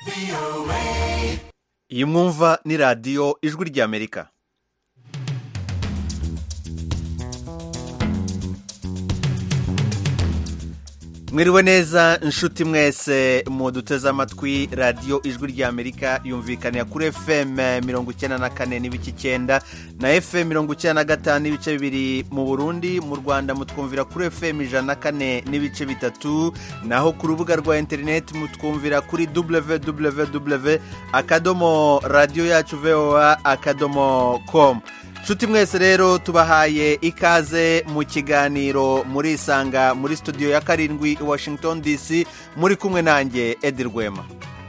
iyi mwumva ni radiyo ijwi ry'amerika mwiriwe neza inshuti mwese muduteze amatwi radiyo ijwi ry'amerika yumvikanira kuri fm mirongo icyenda na kane n'ibice icyenda na fm mirongo icyenda na gatanu n'ibice bibiri mu burundi mu rwanda mutwumvira kuri fm ijana na kane n'ibice bitatu naho ku rubuga rwa interineti mutwumvira kuri www akadomo radiyo yacu voa akadomo komu nshuti mwese rero tubahaye ikaze mu kiganiro murisanga muri studio ya karindwi i washington dc muri kumwe nanjye edi rwema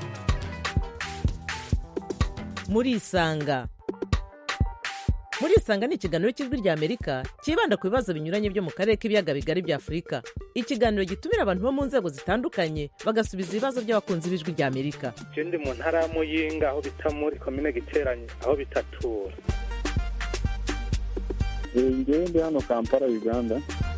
murisanga murisanga ni ikiganiro cy'ijwi ry'amerika cyibanda ku bibazo binyuranye byo mu karere k'ibiyaga bigari bya afurika ikiganiro gitumira abantu bo mu nzego zitandukanye bagasubiza ibibazo by'abakunzi b'ijwi ry'amerika ndi mu ntara ya muyinga aho bita muri komine giteranye aho bitatura ngewe ndi hano kampala uganda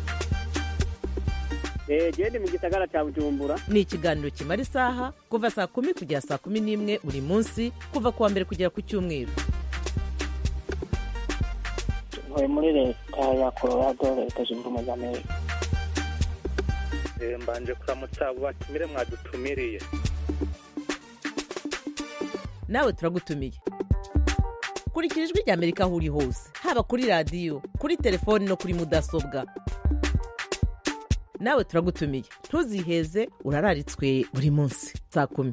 genda mu gisagara cya bujumbura ni ikiganiro kimara isaha kuva saa kumi kugera saa kumi n'imwe buri munsi kuva ku wa mbere kugera ku cyumweru ntuye muri leta ya colorado leta zunze ubumwe za amerika mbanje kuramutsa abo batumire mwadutumiriye nawe turagutumiye kurikira ijwi ry'amerika aho uri hose haba kuri radiyo kuri telefoni no kuri mudasobwa nawe turagutumiye ntuziheze urararitswe buri munsi saa kumi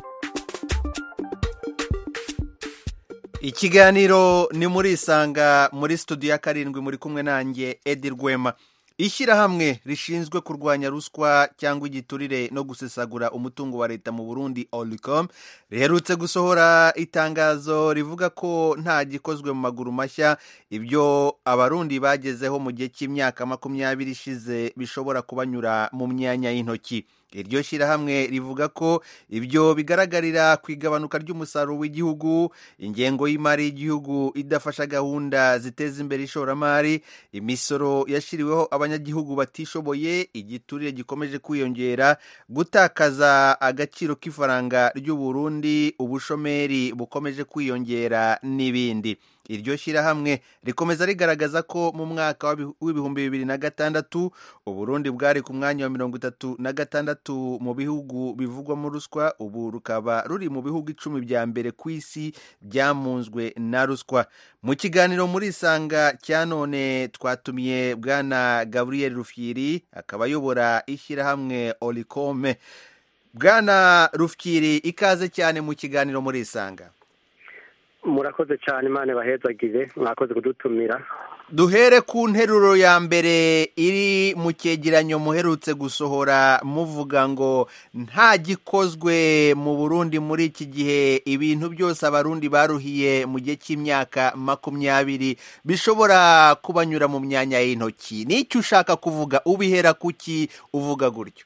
ikiganiro ni murisanga muri studio ya karindwi muri kumwe nanjye edi rwema ishyirahamwe rishinzwe kurwanya ruswa cyangwa igiturire no gusesagura umutungo wa leta mu burundi oricom riherutse gusohora itangazo rivuga ko nta gikozwe mu maguru mashya ibyo abarundi bagezeho mu gihe cy'imyaka makumyabiri ishize bishobora kubanyura mu myanya y'intoki iryo shyirahamwe rivuga ko ibyo bigaragarira ku igabanuka ry'umusaruro w'igihugu ingengo y'imari y'igihugu idafasha gahunda ziteza imbere ishoramari imisoro yashyiriweho abanyagihugu batishoboye igiturire gikomeje kwiyongera gutakaza agaciro k'ifaranga ry'uburundi ubushomeri bukomeje kwiyongera n'ibindi iryo shyirahamwe rikomeza rigaragaza ko mu mwaka w'ibihumbi bibiri na gatandatu uburundi bwari ku mwanya wa mirongo itatu na gatandatu mu bihugu bivugwamo ruswa ubu rukaba ruri mu bihugu icumi bya mbere ku isi byamunzwe na ruswa mu kiganiro muri isanga cya none twatumiye bwana gaburiyeri rufyiri akaba ayobora ishyirahamwe orikome bwana rufyiri ikaze cyane mu kiganiro muri isanga murakoze cyane imana bahezagize mwakoze kudutumira duhere ku nteruro ya mbere iri mu cyegeranyo muherutse gusohora muvuga ngo nta gikozwe mu burundi muri iki gihe ibintu byose abarundi baruhiye mu gihe cy'imyaka makumyabiri bishobora kubanyura mu myanya y'intoki n'icyo ushaka kuvuga ubihera kuki uvuga gutyo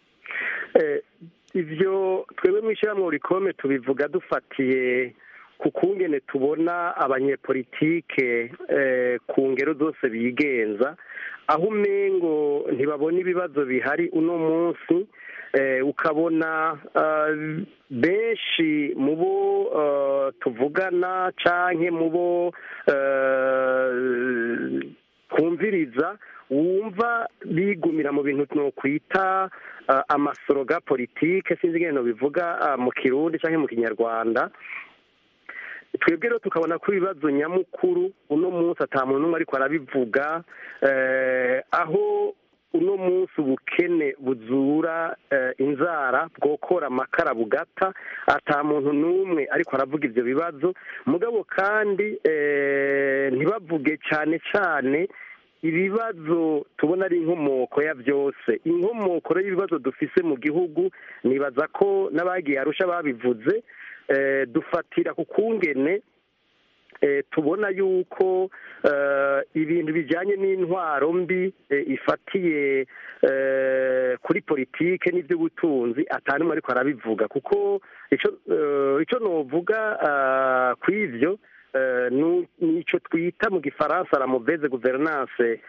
ibyo twebwe mu ishyirahamwe rikome tubivuga dufatiye ku kungene tubona abanyepolitike ku ngero zose bigenza aho umengo ntibabona ibibazo bihari uno munsi ukabona benshi mu bo tuvugana cyangwa mu bo twumviriza wumva bigumira mu bintu twakwita amasoroga politike sinzi ingano bivuga mu kirundi cyangwa mu kinyarwanda twebwe rero tukabona ko ibibazo nyamukuru uno munsi muntu n'umwe ariko arabivuga aho uno munsi ubukene buzura inzara bwokora amakara bugata muntu n'umwe ariko aravuga ibyo bibazo mugabo kandi ntibavuge cyane cyane ibibazo tubona ari inkomoko ya byose inkomoko y'ibibazo dufise mu gihugu nibaza ko n'abagiye arusha babivuze dufatira ku kungene tubona yuko ibintu bijyanye n'intwaro mbi ifatiye kuri politike n'iby'ubutunzi atanumwe ariko arabivuga kuko icyo nuvuga ku ibyo ni icyo twita mu gifaransa la mauvaise guverinance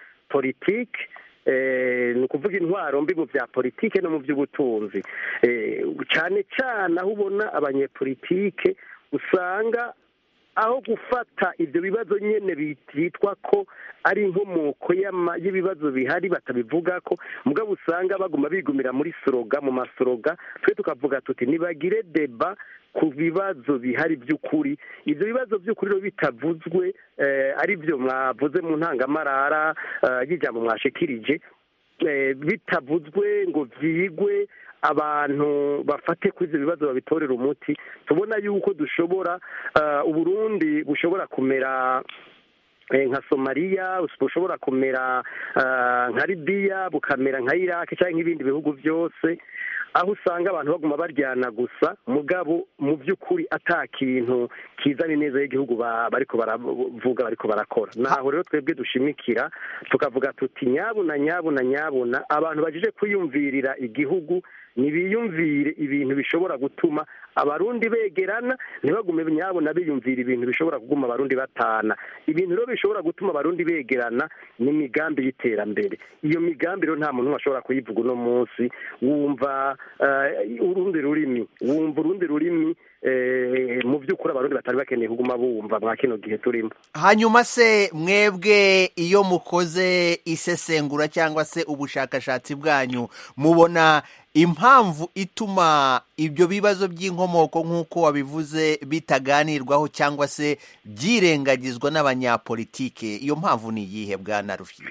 politike ni ukuvuga intwaro mbi mu bya politike no mu by'ubutunzi cyane cyane aho ubona abanyepolitike usanga aho gufata ibyo bibazo nyine byitwa ko ari inkomoko y'ama- y'ibibazo bihari batabivuga ko mugabo usanga baguma bigumira muri soroga mu masoroga twe tukavuga tuti nibagire deba ku bibazo bihari by'ukuri ibyo bibazo by'ukuri rero bitavuzwe eh, ari byo mwavuze mu ntangamarara eh, y'ijambo mwashikirije eh, bitavuzwe ngo byigwe abantu bafate kuri ibyo bibazo babitorera umuti tubona yuko dushobora eh, uburundi bushobora kumera eh, nka somaliya bushobora kumera eh, nka libiya bukamera nka iraki cyangwa nk'ibindi bihugu byose aho usanga abantu baguma baryana gusa mugabo mu by'ukuri ata kintu kizana ineza y'igihugu ba- bariko baravuga bariko barakora naho rero twebwe dushimikira tukavuga tuti nyabuna nyabuna nyabuna abantu bajeje kwiyumvirira igihugu ntibiyumvire ibintu bishobora gutuma abarundi begerana ntibagume nyabona biyumvira ibintu bishobora kuguma abarundi batana ibintu rero bishobora gutuma abarundi begerana ni imigambi y'iterambere iyo migambi rero nta muntu n'umwe ashobora kuyivuga uno munsi wumva eh, urundi rurimi wumva urundi rurimi eh, mu by'ukuri abarundi batari bakeneye kuguma bumva mwa kino gihe turimo hanyuma se mwebwe iyo mukoze isesengura cyangwa se ubushakashatsi bwanyu mubona impamvu ituma ibyo bibazo by'inkomoko nk'uko wabivuze bitaganirwaho cyangwa se byirengagizwa n'abanyapolitike iyo mpamvu ni iyihe bwana rufite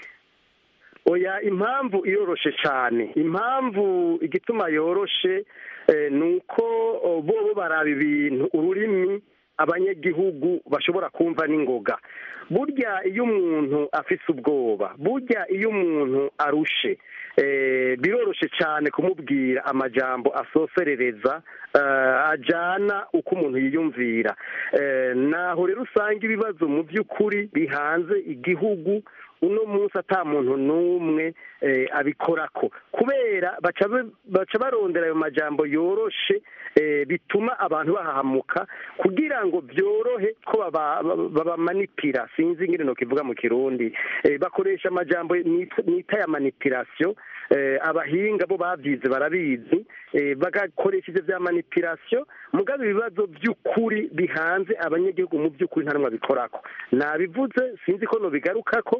oya impamvu iroroshe cyane impamvu igituma yoroshe eh, ni uko oh, bo bo baraba ibintu ururimi abanyagihugu bashobora kumva n'ingoga burya iyo umuntu afise ubwoba burya iyo umuntu arushe eh, biroroshe cyane kumubwira amajambo asoserereza eh, ajana uko umuntu yiyumvira Eh, naho rero usanga ibibazo mu by'ukuri bihanze igihugu uno munsi ata muntu n'umwe eh, abikorako kubera baca be- baca barondera ayo majambo yoroshe eh, bituma abantu bahahamuka kugira ngo byorohe ko baba- baba- babamanipira sinzi ingene nokivuga mu kirundi Eh, bakoresha amajambo nita nita ya manipulation eh, abahinga bo bavyize barabizi eh, bagakoresha ivyo vya manipulation mugabo ibibazo by'ukuri bihanze abanyagihugu mu by'ukuri nta numwe abikorako nabivuze sinzi ko nobigarukako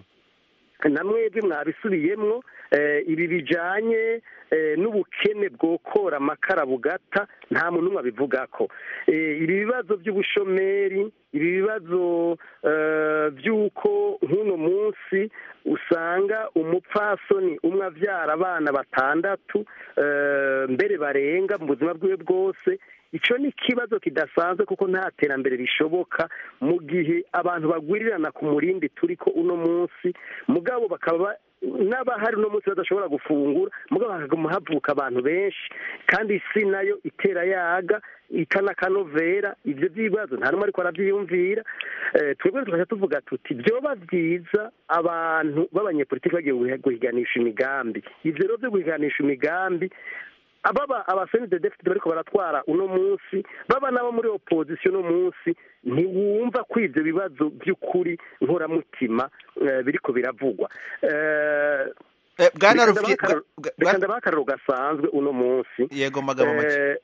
na mwebwe mwabisubiyemwo eh, ibi bijanye eh, n'ubukene bwokora amakara bugata nta muntu umwe abivugako Eh, ibi bibazo by'ubushomeri ibi bibazo eh, by'uko nk'uno munsi usanga umupfasoni umwe avyara abana batandatu eh, mbere barenga mu buzima bwiwe bwose icyo ni ikibazo kidasanzwe kuko nta terambere rishoboka mu gihe abantu bagwirirana ku murindi turi ko uno munsi mugabo bakaba n'abahari uno munsi badashobora gufungura mugabo hakaguma havuka abantu benshi kandi isi nayo itera yaga ikanakanovera ibyo by'ibibazo nta n'umwe ariko arabyiyumvira Eh, twebwe tukajya tuvuga tuti byoba byiza abantu b'abanyepolitiki bagiye guhiganisha imigambi ibyo rero byo guhiganisha imigambi ababa abasenide defite bariko baratwara uno munsi baba nabo muri opposition uno munsi ntiwumva ko ivyo bibazo by'ukuri nkoramutima eh, biriko biravugwa Eh, Eh, bwana reka rufite ndabaha akarorero- reka ndabaha akarorero gasanzwe uno munsi yego magambo make Eh,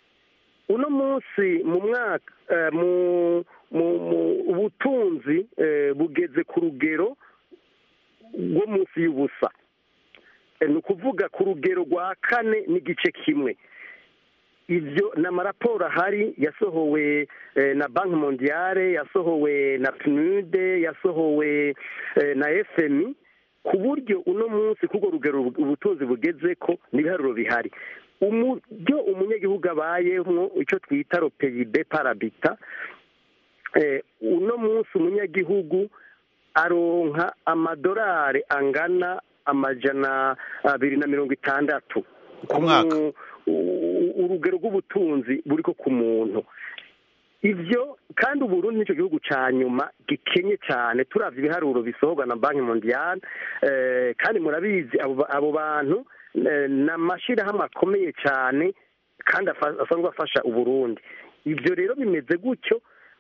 uno munsi mu mwaka eh, mu mu mu ubutunzi eh, bugeze ku rugero rwo munsi y'ubusa Eh, ni ukuvuga ku rugero rwa kane n'igice kimwe ibyo ni amaraporo ahari yasohowe eh, na banki mondiale yasohowe na pnude yasohowe eh, na fmi ku buryo uno munsi k'urwo rugero ubutunzi bugeze ko n'ibiharuro bihari uburyo umunyagihugu abayemo icyo twita ropeyibe parabita eh, uno munsi umunyagihugu aronka amadolari angana amajana abiri na mirongo itandatu Ku mwaka. u- u- urugero rw'ubutunzi buri ko ku muntu ivyo kandi uburundi nicyo gihugu ca nyuma gikenye cyane turavye ibiharuro bisohorwa na banki mondiale eh, kandi murabizi abo abo bantu eh, ni amashirahamwe akomeye cyane kandi afa- asanzwe afasha uburundi ivyo rero bimeze gutyo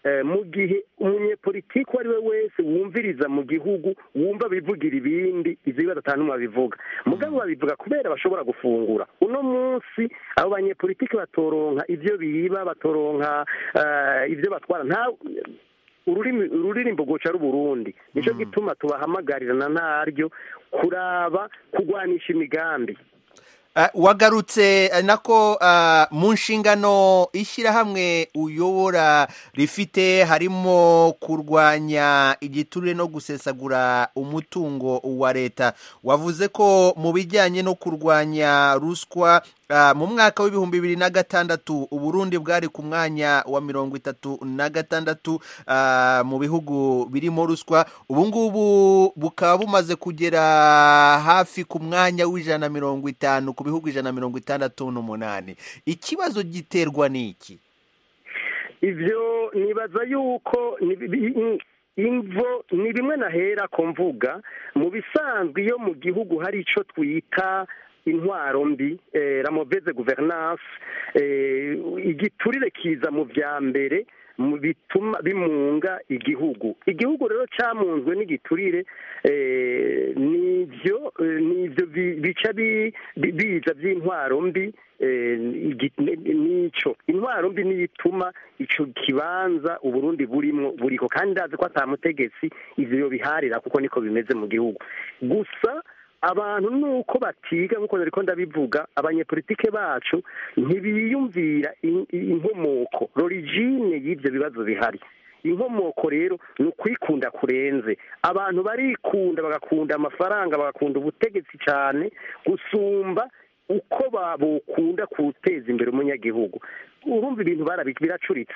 eh, mu gihe umunyepolitiki uwo ari we wese wumviriza mu gihugu wumva bivugira ibindi ivyo bibazo atanu babivuga mugabo babivuga kubera bashobora gufungura uno munsi abo banyepolitiki batoronka ivyo biba batoronka eh, ivyo batwara nta ururimi ururirimbo goca r'uburundi nico gituma tubahamagarira na ntaryo kuraba kugwanisha imigambi Uh, wagarutse uh, nako uh, mu nshingano ishyirahamwe uyobora rifite harimo kurwanya igiturire no gusesagura umutungo wa leta wavuze ko mu bijyanye no kurwanya ruswa uh, mu mwaka w'ibihumbi bibiri na gatandatu uburundi bwari ku mwanya wa mirongo itatu na gatandatu uh, mu bihugu birimo ruswa ubu ngubu bukaba bumaze kugera hafi ku mwanya w'ijana na mirongo itanu ku bihugu ijana na mirongo itandatu n'umunani ikibazo giterwa n'iki ivyo nibaza yuko ni bi- bi- imvo ni bimwe nahera ko mvuga mu bisanzwe iyo mu gihugu hari ico twita intwaro mbi eh, la mauvaise gouvernance eh, igiturire kiza mu vya mbere mu bituma bimunga igihugu igihugu rero cyamunzwe n'igiturire eh, nivyo eh, nivyo bi- bica bi- bi- biza by'intwaro mbi eh, igi- ni- nico intwaro mbi niyo ituma ico kibanza uburundi burimwo buriko kandi ndazi ko ata mutegetsi ivyo yobiharira kuko niko bimeze mu gihugu gusa abantu nuko batiga nkuko nariko ndabivuga abanyepolitike bacu ntibiyumvira in- inkomoko l'origine y'ivyo bibazo bihari inkomoko rero ni ukwikunda kurenze abantu barikunda bagakunda amafaranga bagakunda ubutegetsi cyane gusumba uko ba- bokunda guteza imbere umunyagihugu urumva ibintu barabi- biracuritse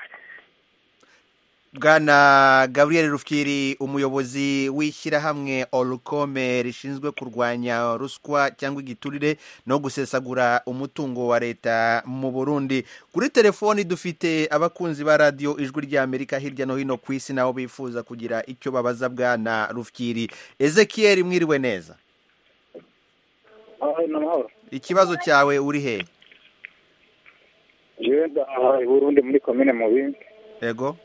bwana gabriel rufyiri umuyobozi w'ishyirahamwe orukome rishinzwe kurwanya ruswa cyangwa igiturire no gusesagura umutungo wa leta mu burundi kuri telefoni dufite abakunzi ba radiyo ijwi ry'amerika hirya no hino ku isi nabo bifuza kugira icyo babaza bwana rufyiri ezekiel mwiriwe neza aho ni amahoro ikibazo cyawe uri he jewe ndaha i burundi muri komine mubindi ego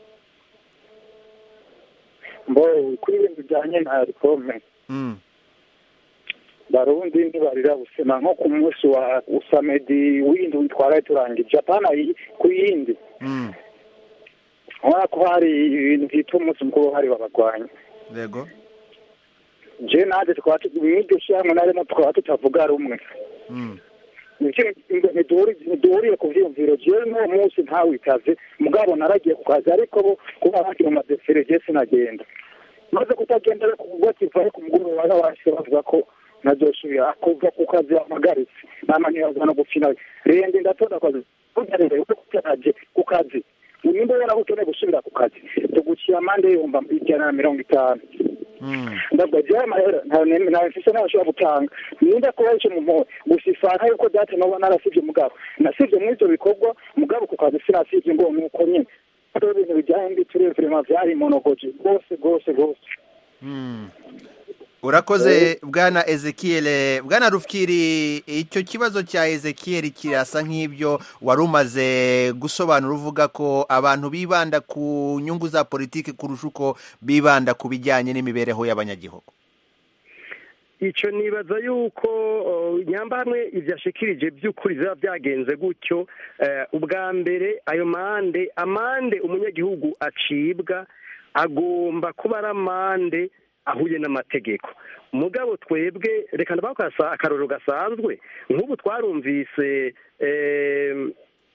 mbo kuri ibintu bijyanye na rikome Mm, barundi ntibarira busema nko ku munsi wa usamedi w'indi witwara turangije apana iyi- ku yindi mm, urabona ko hari ibintu byitwa umunsi mukuru wahariwe abagwanyi ego je nanjye tukaba tu- mw'iryo shyirahamwe narimo tukaba tutavuga rumwe Mm, ntiduhuriye ku vyiyumviro jewe n'uwo munsi ntawitaze mugabo naragiye ku kazi ariko bo kuba bagira mu madefere je sinagenda maze kutagenda rero kuvuga ati vaye ku mugoroba baba bashika bavuga ko nazosubira kuva ku kazi amagaritse nama ntibaza no gupfina rende ndatonda kazi unyarere uko kutaje ku kazi nimba waraho ukeneye gusubira ku kazi tuguciye amande y'ibihumbi ijana na mirongo itanu mm, ndabwo jewe amahera nta nta mfise n'abashobora gutanga ninda kuba ico mu mpuwe gusa ifana yuko date noba narasivye mugabo nasivye muri ivyo bikorwa mugabo ku kazi sinasivye ngo nuko nyene rero ibintu bijanye n'ibituriye vrema vyari monogoje rwose rwose rwose mm. urakoze bwana ezekiel bwana rufyiri icyo kibazo cya ezekiel kirasa nk'ibyo wari umaze gusobanura uvuga ko abantu bibanda ku nyungu za politiki kurusha uko bibanda ku bijyanye n'imibereho y'abanyagihugu icyo nibaza yuko uh, nyambahamwe ibyo ashikirije by'ukuri biba byagenze gutyo eh, ubwa mbere ayo mande amande umunyagihugu acibwa agomba kuba ari amande ahuye n'amategeko mugabo twebwe reka ndabakasa akarorero gasanzwe nk'ubu twarumvise em,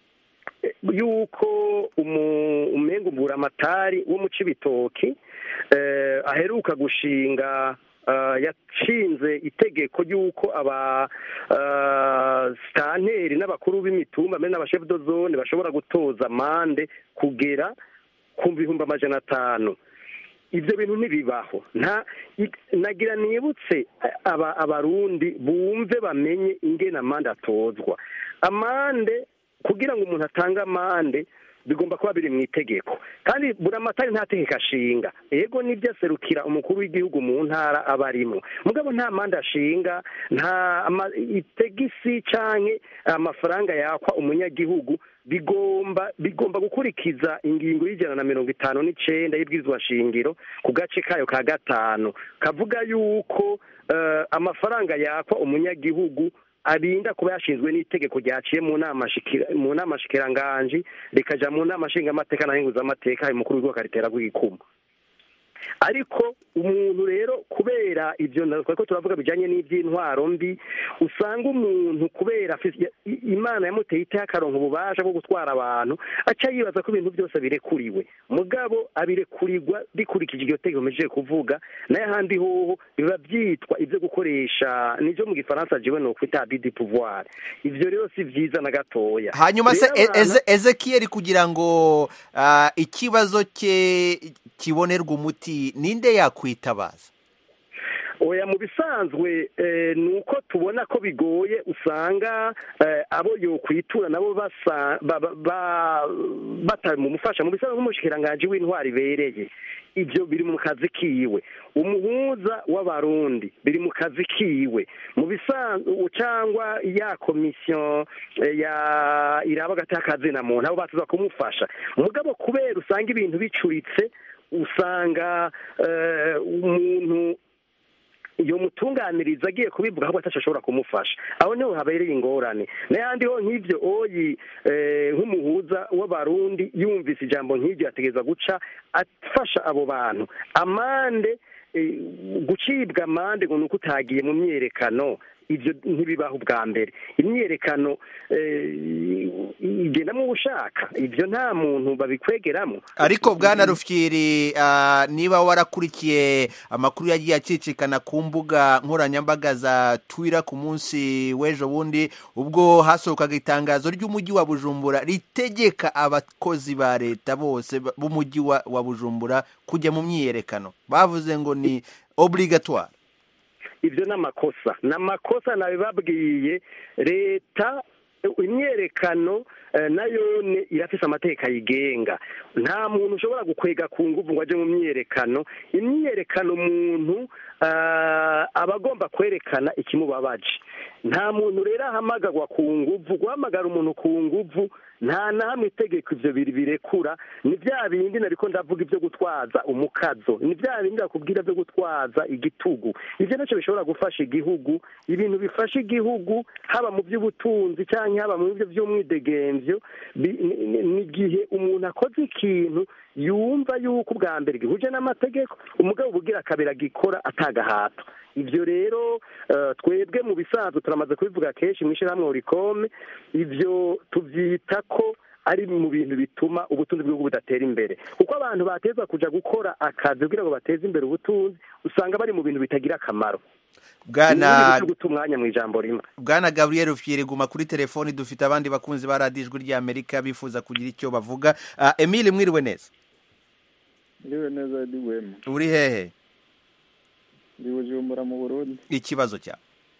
yuko umu- umengumura amatari wo mu cibitoki eh, aheruka gushinga eh, yashinze itegeko ry'uko aba eh, sitanteri n'abakuru b'imitumba mbere n'abashefu do zone bashobora gutoza amande kugera ku bihumbi amajana atanu ibyo bintu ntibibaho nta i- nagira nibutse aba abarundi bumve bamenye ingene amande atozwa amande kugira ngo umuntu atange amande bigomba kuba biri mu itegeko kandi buramatari nta tegeko ashinga ego nibyo aserukira umukuru w'igihugu mu ntara aba arimo mugabo nta manda ashinga nta ama- itegisi canke amafaranga yakwa umunyagihugu bigomba bigomba gukurikiza ingingo y'ijana na mirongo itanu n'icenda y'ibwirizwa shingiro ku gace kayo ka gatanu kavuga yuko eh, amafaranga yakwa umunyagihugu arinda kuba yashinzwe n'itegeko ryaciye mu nama shikira- mu nama shikiranganji rikaja mu nama nshingamateka na nkenguzamateka ayo mukuru w'igihugu akaritera rw'igikumu ariko umuntu rero kubera ibyo twari ko turavuga bijyanye n'iby'intwaro mbi usanga umuntu kubera afise- i- imana yamuteye iteye akaronka ububasha bwo gutwara abantu aca yibaza ko ibintu byose birekuriwe mugabo abirekurirwa bikurikije iryo tegeko mpejeje kuvuga nayo ahandi hoho biba byitwa ibyo gukoresha nibyo mu gifaransa jiwe ni ukwita abus de pouvoir ivyo rero si vyiza na gatoya hanyuma se Rero E- abantu- Eze- ezekiyeli kugira ngo ah, ikibazo cye kibonerwe umuti ninde yakwitabaza oya mu bisanzwe eh, ni uko tubona ko bigoye usanga eh, abo yokwitura nabo basa ba- ba- ba- batamumufasha mu bisanzwe nk'umushikiranganji w'intwari ibereye ibyo biri mu kazi kiwe umuhuza w'abarundi biri mu kazi kiwe mu bisanzwe cyangwa ya komisiyo eh, ya iraba agati y'akazina muntu abo batuza kumufasha mugabo kubera usanga ibintu bicuritse usanga eh, umuntu iyo mutunganiriza agiye kubivuga ahubwo ataco ashobora kumufasha aho niho habereye ingorane n'ayandi ho nk'ivyo oyi eh, nk'umuhuza w'abarundi yumvise ijambo nk'iryo yategereza guca afasha abo bantu amande eh, gucibwa amande ngo ni uko utagiye mu myerekano ibyo ntibibaho ubwa mbere imyerekano eh, igendamo ushaka ibyo nta muntu babikwegeramo ariko bwana rufyiri ah, niba warakurikiye amakuru yagiye acicikana ku mbuga nkoranyambaga za twira ku munsi w'ejo bundi ubwo hasohokaga itangazo ry'umujyi wa bujumbura ritegeka abakozi ba leta bose ba- b'umujyi wa wa bujumbura kujya mu myiyerekano bavuze ngo ni obligatoire ibyo ni amakosa ni amakosa nabibabwiye leta imyerekano eh, nayo ni- irafise amategeko ayigenga nta muntu ushobora gukwega ku nguvu ngo aje mu myerekano imyerekano umuntu ah, aba agomba kwerekana ikimubabaje nta muntu rero ahamagarwa ku nguvu guhamagara umuntu ku nguvu nta na hamwe itegeko ivyo biri birekura ni bya bindi nariko ndavuga ibyo gutwaza umukazo ni bya bindi bakubwira byo gutwaza igitugu ivyo nacyo bishobora gufasha igihugu ibintu bifasha igihugu haba mu by'ubutunzi cyangwa haba mu byo by'umwidegemvyo bi- ni- ni- ni igihe umuntu akoze ikintu yumva yuko ubwa mbere gihuje n'amategeko umugabo ubugira akabera gikora atagahato ibyo rero eh, twebwe mu bisanzwe turamaze kubivuga kenshi mu ishyirahamwe urikome ibyo tubyita ko ari mu bintu bituma ubutunzi bw'igihugu budatera imbere kuko abantu bateza kuja gukora akazi kugira ngo bateze imbere ubutunzi usanga bari mu bintu bitagira akamaro bwana Ni guta umwanya mu ijambo rimwe bwana gabriel rufyiri guma kuri telefoni dufite abandi bakunzi ba radiyo ijwi ry'amerika bifuza kugira icyo bavuga Ah, emile mwiriwe neza ndiwe neza Edi Wema uri hehe ndi Bujumbura mu Burundi ikibazo cyawe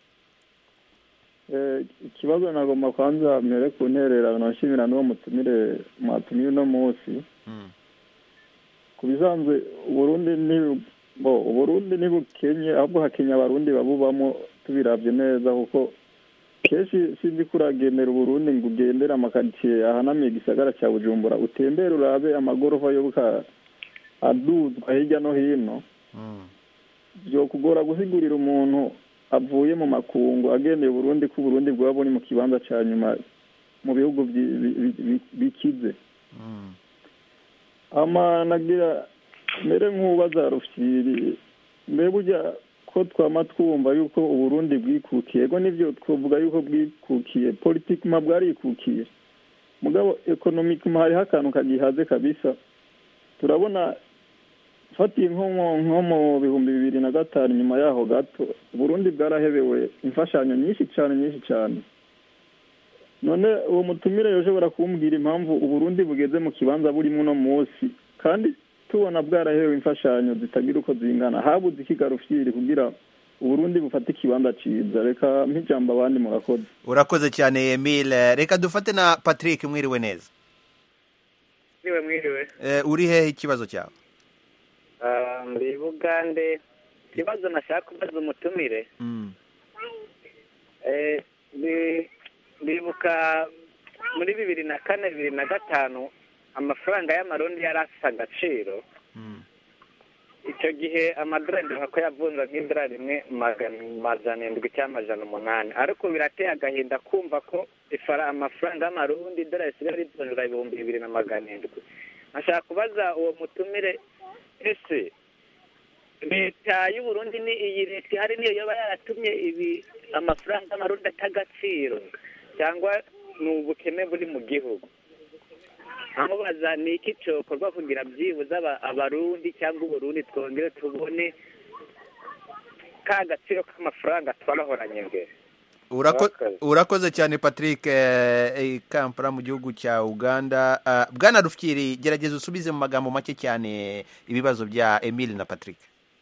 Eh, ikibazo nagomba kwanza mbere ku ntererano nshimira n'uwo mutumire mwatumiye uno munsi Mm. ku bisanzwe uburundi ni bo uburundi ntibukenye ahubwo hakenya abarundi babubamo tubiravye neza kuko kenshi sinzi ko uragendera uburundi ngo ugendere amakaritsiye ahanamiye igisagara cya bujumbura utembere urabe amagorofa yobuka aduzwa hirya no hino Mm. byokugora gusigurira umuntu avuye mu makungu agendeye uburundi ko uburundi bwaba buri mu kibanza cya nyuma mu bihugu byi- bi- bi- bi- bikize Mm. ama nagira mbere nk'ubaza rufyiri mbe burya ko twama twumva yuko uburundi bwikukiye ego nivyo twovuga yuko bwikukiye politikima bwarikukiye mugabo ekonomikima hariho akantu kagihaze kabisa turabona fatiye nko mu- nko mu bihumbi bibiri na gatanu nyuma yaho gato uburundi bwarahebewe imfashanyo nyinshi cyane nyinshi cyane none uwo mutumire yoshobora kumbwira impamvu uburundi bugeze mu kibanza burimo uno munsi kandi tubona bwarahewe imfashanyo zitagira uko zingana habuze ikigarufyiri kugira uburundi bufate ikibanza ciza reka mpijambo abandi murakoze urakoze cyane emile reka dufate na patrick mwiriwe neza niwe mwiriwe Eh, uri hehe ikibazo cyawe Ah, ndi bugande ikibazo nashaka kubaza umutumire Mm. Eh, ndi- ndibuka muri bibiri na kane bibiri na gatanu amafaranga y'amarundi yari afite agaciro Mm. icyo gihe amadorari ndibuka ko yavunja nk'idorari rimwe magana amajana indwi cyangwa amajana umunani ariko birateye agahinda kumva ko ifara amafaranga y'amarundi idorari risigaye rivunjura ibihumbi bibiri na magana indwi nashaka kubaza uwo mutumire ese leta y'uburundi ni iyi leta ihari niyo yaba yaratumye ibi amafaranga y'amarundi atagaciro cyangwa ni ubukene buri mu gihugu amubaza ni iki cyokorwa kugira byibuze aba- abarundi cyangwa uburundi twongere tubone ka gaciro k'amafaranga twarahoranye mbere Urako- Murakoze. urakoze cyane patrick eh, eh, kampala mu gihugu cya uganda Ah, bwana rufyiri gerageza usubize mu magambo make cyane ibibazo bya emile na patrick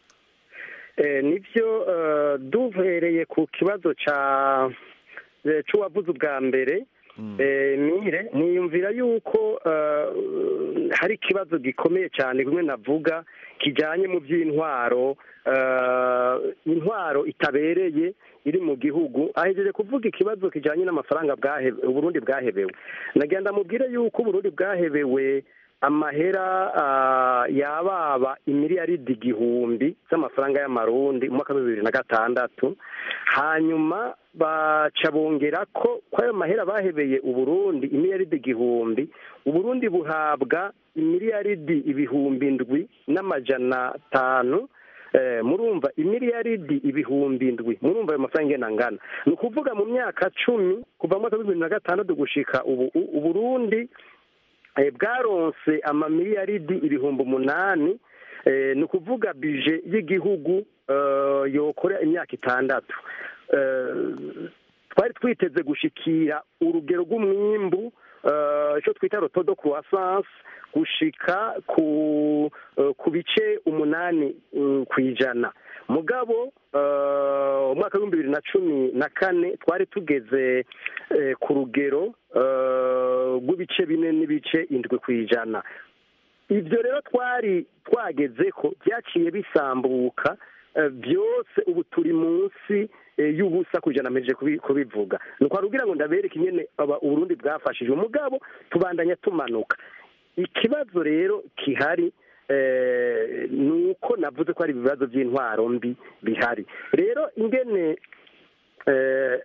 Eh, nibyo eh, duhereye ku kibazo ca eh, c'uwavuze ubwa mbere eh, mire niyumvira yuko eh, hari ikibazo gikomeye cyane bimwe navuga kijanye mu by'intwaro eh, intwaro itabereye iri mu gihugu ahejeje kuvuga ikibazo kijanye n'amafaranga bwahe- uburundi bwahebewe nagenda mubwire yuko uburundi bwahebewe amahera ah, yababa imiliyaridi igihumbi z'amafaranga y'amarundi mu mwaka wa bibiri na gatandatu hanyuma baca bongera ko ko ayo mahera bahebeye uburundi imiliyaridi igihumbi uburundi buhabwa imiliyaridi ibihumbi ndwi n'amajana atanu Eh, murumva imiliyaridi ibihumbi ndwi murumva ayo mafaranga ingena angana ni ukuvuga mu myaka cumi kuva mu mwaka wa bibiri na gatandatu gushika ubu u- uburundi eh, bwaronse amamiliyaridi ibihumbi umunani eh, ni ukuvuga bije y'igihugu eh, yokora imyaka itandatu Eh, twari twiteze gushikira urugero rw'umwimbu eh, icyo twita rotodo croissance gushika ku eh, ku bice umunani mm, ku ijana mugabo eh, umwaka w'ibihumbi bibiri na cumi na kane twari tugeze eh, ku rugero eh, rw'ibice bine n'ibice indwi ku ijana ibyo rero twari twageze ko byaciye bisambuka eh, byose ubu turi munsi eh, y'ubusa ku ijana mpejeje kubi- kubivuga ni ukwarugira ngo ndabereke ingene aba- uburundi bwafashije umugabo tubandanya tumanuka ikibazo rero kihari eh, ni uko navuze ko hari ibibazo by'intwaro mbi bihari rero ingene eh,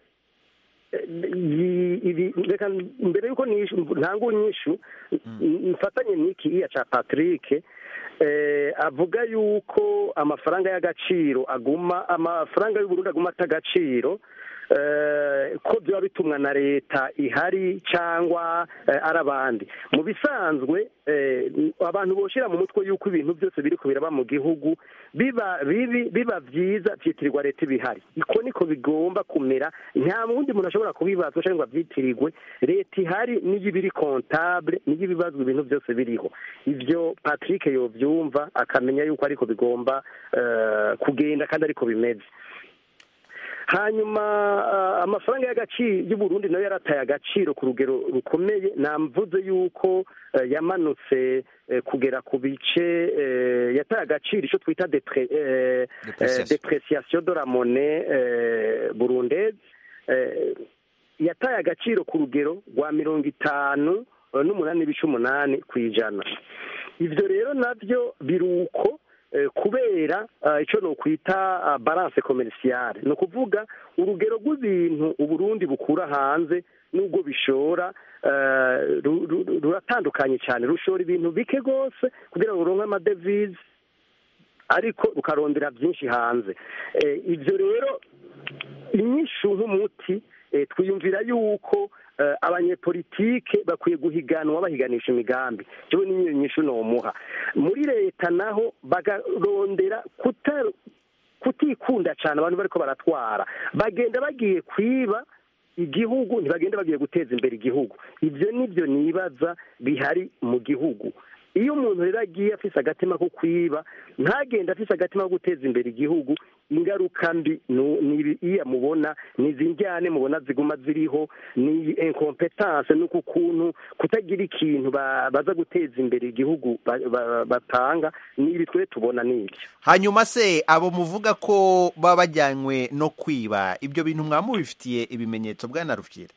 iyi- ibi- reka mbere y'uko nishu- ntanga unyishu mfatanye n'iki iya ca patrick eh, avuga yuko amafaranga y'agaciro aguma amafaranga y'uburundi aguma ata agaciro eh, ko byaba bitumwa na leta ihari cyangwa eh, ari abandi mu bisanzwe eh, abantu boshira mu mutwe yuko ibintu byose biri kubiraba mu gihugu biba bibi biba byiza byitirirwa leta ibihari iko niko bigomba kumera nta wundi muntu ashobora kubibazwa cyangwa ngo abyitirirwe leta ihari niyo iba iri kontable niyo ibibazwa ibintu byose biriho ibyo patrick yobyumva akamenya yuko ariko bigomba eh, kugenda kandi ariko bimeze hanyuma ah, amafaranga y'agaciro y'uburundi nayo yarataye agaciro ku rugero rukomeye namvuze yuko eh, yamanutse eh, kugera ku bice eh, yataye agaciro icyo twita depre- eh, eh, Depreciation. depreciation de la monnaie eh, burundaise eh, yataye agaciro ku rugero rwa mirongo itanu eh, n'umunani n'ibice umunani ku ijana ibyo rero nabyo biri uko eh, kubera eh, icyo ni ukwita ah, balance commerciale ni ukuvuga urugero rw'ibintu uburundi bukura hanze n'ubwo bishora eh, ru- ru- ruratandukanye cyane rushora ibintu bike rwose kugira ngo ruronke amadevize ariko rukarondera byinshi hanze Eh, ibyo rero inyishu nk'umuti eh, twiyumvira yuko eh, abanyepolitike bakwiye guhiganwa bahiganisha imigambi cyo niyo nyishu nomuha muri leta naho bagarondera kuta kutikunda cyane abantu bariko baratwara bagenda bagiye kwiba igihugu ntibagenda bagiye guteza imbere igihugu ibyo nibyo nibaza bihari mu gihugu iyo umuntu rero agiye afise agatima ko kwiba ntagende afise agatima ko guteza imbere igihugu ingaruka mbi nu- ni ibi- iyo mubona ni izi njyane mubona ziguma ziriho ni incompetence ni uku kuntu kutagira ikintu ba- baza guteza imbere igihugu ba- ba- batanga ni ibi twe tubona n'ibyo hanyuma se abo muvuga ko baba bajyanywe no kwiba ibyo bintu mwaba mubifitiye ibimenyetso bwana rufyira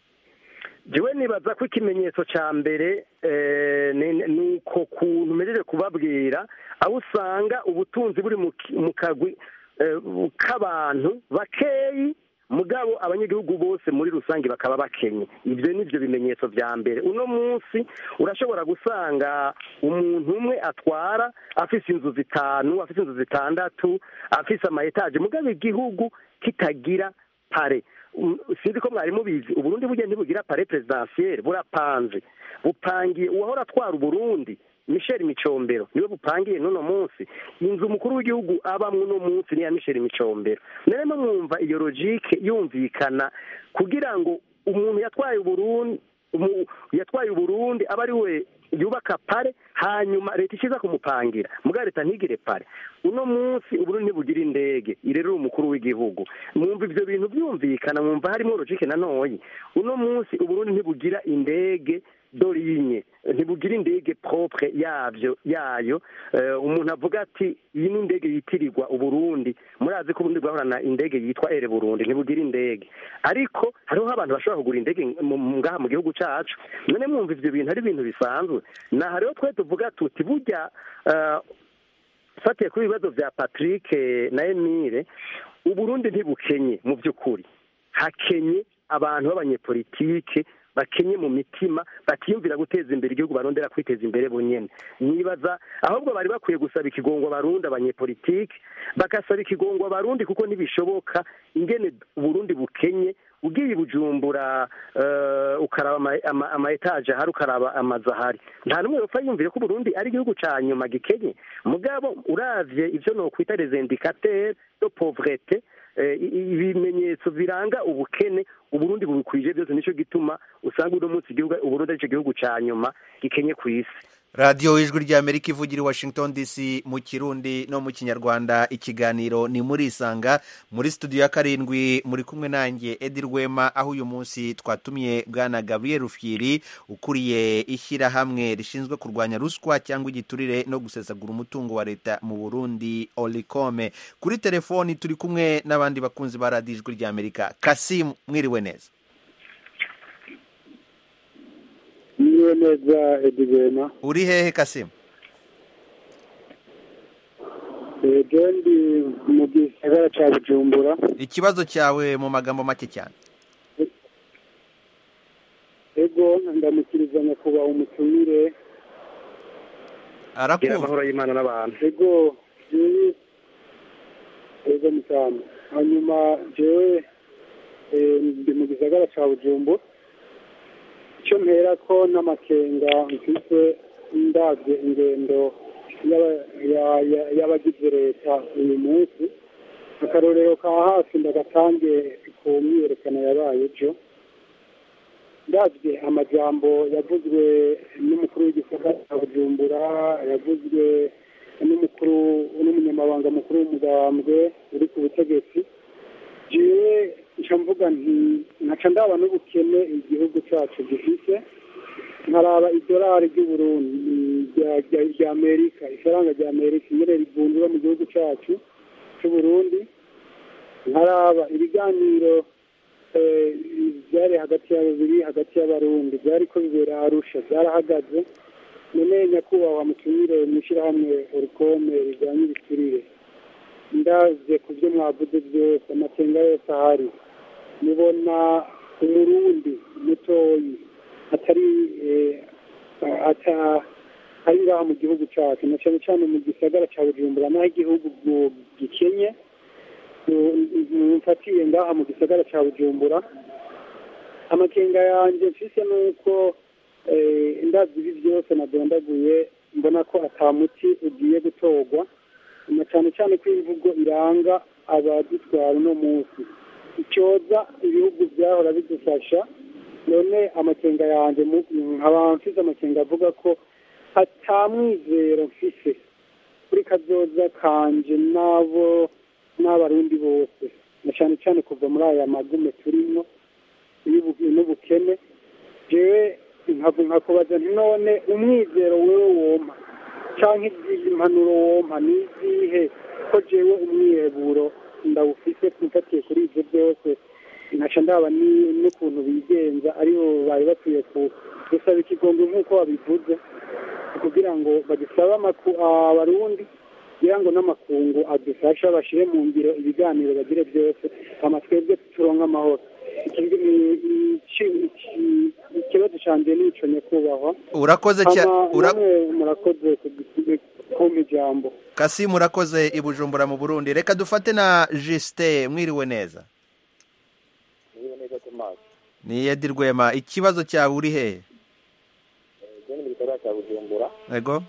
jewe nibaza ko ikimenyetso cya mbere eh, ni- ni uko kuntu mejeje kubabwira aho usanga ubutunzi buri mu ki- mu kagwi eh, k'abantu bakeyi mugabo abanyagihugu bose muri rusange bakaba bakenye ibyo ni byo bimenyetso bya mbere uno munsi urashobora gusanga umuntu umwe atwara afise inzu zitanu afise inzu zitandatu afise ama etaje mugabo igihugu kitagira pare Um, sinzi ko mwari mubizi uburundi burya ntibugira pare presidentielle burapanze bupangiye uwahora atwara uburundi michel micombero niwe bupangiye n'uno munsi inzu umukuru w'igihugu abamwe uno munsi niya michel micombero narimo mwumva iyo logike yumvikana kugira ngo umuntu yatwaye uburundi umu- yatwaye uburundi aba ari we yubaka pare hanyuma leta ishiza kumupangira mugabo leta ntigire pare uno munsi uburundi ntibugira indege irerera umukuru w'igihugu mwumva ivyo bintu byumvikana mwumva harimo logike nanoyi uno munsi uburundi ntibugira indege dorinye ntibugira indege propre yavyo yayo Eh, umuntu avuga ati iyi ni indege yitirirwa uburundi murazi ko uburundi bwahorana indege yitwa ere burundi ntibugira indege ariko hariho abantu bashobora kugura indege mu- mu- ngaha mu gihugu cacu none mwumva ivyo bintu ari ibintu bisanzwe naha rero twe tuvuga tuti burya eh, fatiye kuri ibibazo vya patrick na emile uburundi ntibukenye mu by'ukuri hakenye abantu b'abanyepolitike bakenye mu mitima batiyumvira guteza imbere igihugu barondera kwiteza imbere bonyene nibaza ahubwo bari bakwiye gusaba ikigongo abarundi abanyepolitike bagasaba ikigongo abarundi kuko ntibishoboka ingene uburundi bukenye ugiye i bujumbura eh, ukaraba ama- ama- ama etaje ahari ukaraba amazu ahari nta n'umwe yopfa yumvire ko uburundi ari igihugu ca nyuma gikenye mugabo uravye ivyo nokwita les indicateurs de pauvreté eh, i- i- ibimenyetso biranga ubukene uburundi bubikwije byose nico gituma usanga uno munsi igihugu uburundi arico gihugu ca nyuma gikenye ku isi radiyo ijwi ry'amerika ivugira i washington dc mu kirundi no mu kinyarwanda ikiganiro ni muri isanga muri studio ya karindwi muri kumwe nanjye edi rwema aho uyu munsi twatumiye bwana gabriel rufyiri ukuriye ishyirahamwe rishinzwe kurwanya ruswa cyangwa igiturire no gusesagura umutungo wa leta mu burundi olicome kuri telefoni turi kumwe n'abandi bakunzi ba radiyo ijwi ry'amerika kasimu mwiriwe neza niwe neza edigena uri hehe kasimu ejo ndi mu gisagara ca bujumbura ikibazo cyawe mu magambo make cyane ego ndamukiriza nyakubahwa umutumire gira arakumva amahoro y'imana n'abantu ego jewe ego mutamu hanyuma jewe eh, ndi mu gisagara ca bujumbura icyo mpera ko n'amakenga mfise ndabye ingendo y'aba- ya- ya- y'abagize leta uyu munsi akarorero ka hafi ndagatange ku myiyerekano yabaye ejo ndabye amajambo yavuzwe n'umukuru w'igisagara cya bujumbura yavuzwe n'umukuru n'umunyamabanga mukuru w'umugambwe uri ku butegetsi jewe nca mvuga nti nkaca ndaba n'ubukene igihugu cyacu gifise nkaraba idolari ry'uburundi rya- rya- rya amerika ifaranga rya amerika ingene rivunjwa mu gihugu cyacu c'uburundi nkaraba ibiganiro eh, byari hagati ya bibiri hagati y'abarundi byari ko bibera arusha byarahagaze none nyakubahwa mutumire mw'ishyirahamwe urukome rijyanye ibiturire ndaze ku byo mwavuze byose amakenga yose ahari mubona umurundi mutoyi atari eh, ata ari ngaha mu gihugu cyacu na cyane cyane mu gisagara cya bujumbura n'aho igihugu gu- gikenye mu- mfatiye ngaha mu gisagara cya bujumbura amakenga yanjye mfise ni uko eh, ndabyo ibi byose nadondaguye mbona ko atamuti ugiye gutorwa na cyane cyane ko imvugo iranga abadutwara uno munsi icyoza ibihugu byahora bidufasha none amakenga yanjye mu- nkaba mfise amakenga avuga ko atamwizero mfise kuri kazoza kanje n'abo n'abarundi bose na cyane cyane kuva muri aya magume turimo y'ubu- n'ubukene jewe nkavu nkakubaza nti none umwizero wewe wompa canke izi impanuro wompa ni izihe ko jewe umwiheburo ndawufise mfatiye kuri ivyo byose nkaca ndaba ni- n'ukuntu bigenza aribo bari bakwiye ku- gusaba ikigongwe nk'uko babivuze kugira ngo bagisabe amaku- abarundi kugira ngo n'amakungu adufasha bashyire mu ngiro ibiganiro bagire byose hama twebwe turonke amahoro Iki- i- iki- iki- ikibazo canje nico nyakubahwa urakoze cya Hama ura- namwe murakoze kugi- kumpa ijambo kasimu urakoze i bujumbura mu burundi reka dufate na jisite mwiriwe neza niba neza tomasi ni edi rwema ikibazo cyawe uri hehe ibyo ni mu gikorwa cya bujumbura ego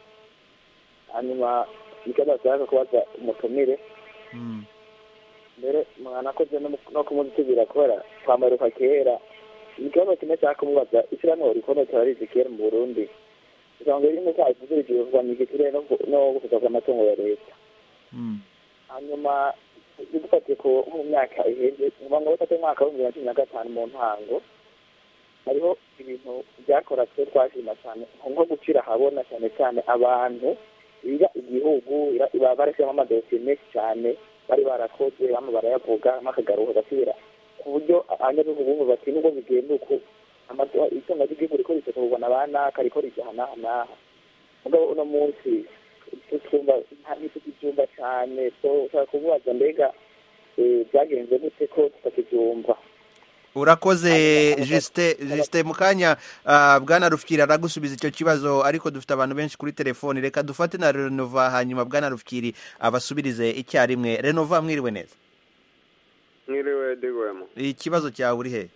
hanyuma ikibazo ashaka kubaza umutumire Mm. mbere mwanakoze no mu- no kumuzitubira kubera twamaruka kera ikibazo kimwe cyaka kumubaza ishyirahamwe rikono turarizi kera mu burundi kugira ngo rimwe cyavuze igihugu ni igiturire no gu- no gufuza amatungo ya leta Mm. hanyuma dufatiye ku nko mu myaka iheze kuva ngo bafate umwaka w'ibihumbi bibiri na cumi na gatanu mu ntango hariho ibintu byakora twe twashima cyane nko gucira ahabona cyane cyane abantu biga igihugu ira- baba barashyiramo amadosiye menshi cyane bari barakoze bamwe barayavuga bamwe akagaruka agasubira ku buryo abanyagihugu bumva bati nubwo bigenda uko amato- itunga ry'igihugu riko risokorwa na ba naka riko rijya aha n'aha n'aha mugabo uno munsi twumva ntitukibyumva cyane so ushaka kumubaza mbega eh, byagenze gute ko tutakibyumva urakoze jisite jisite mu kanya ah, bwana rufukiri aragusubiza icyo kibazo ariko dufite abantu benshi kuri telefoni reka dufate na renova hanyuma bwana rufukiri abasubirize icyarimwe renova mwiriwe neza mwiriwe digwemo ikibazo cyawe uri hehe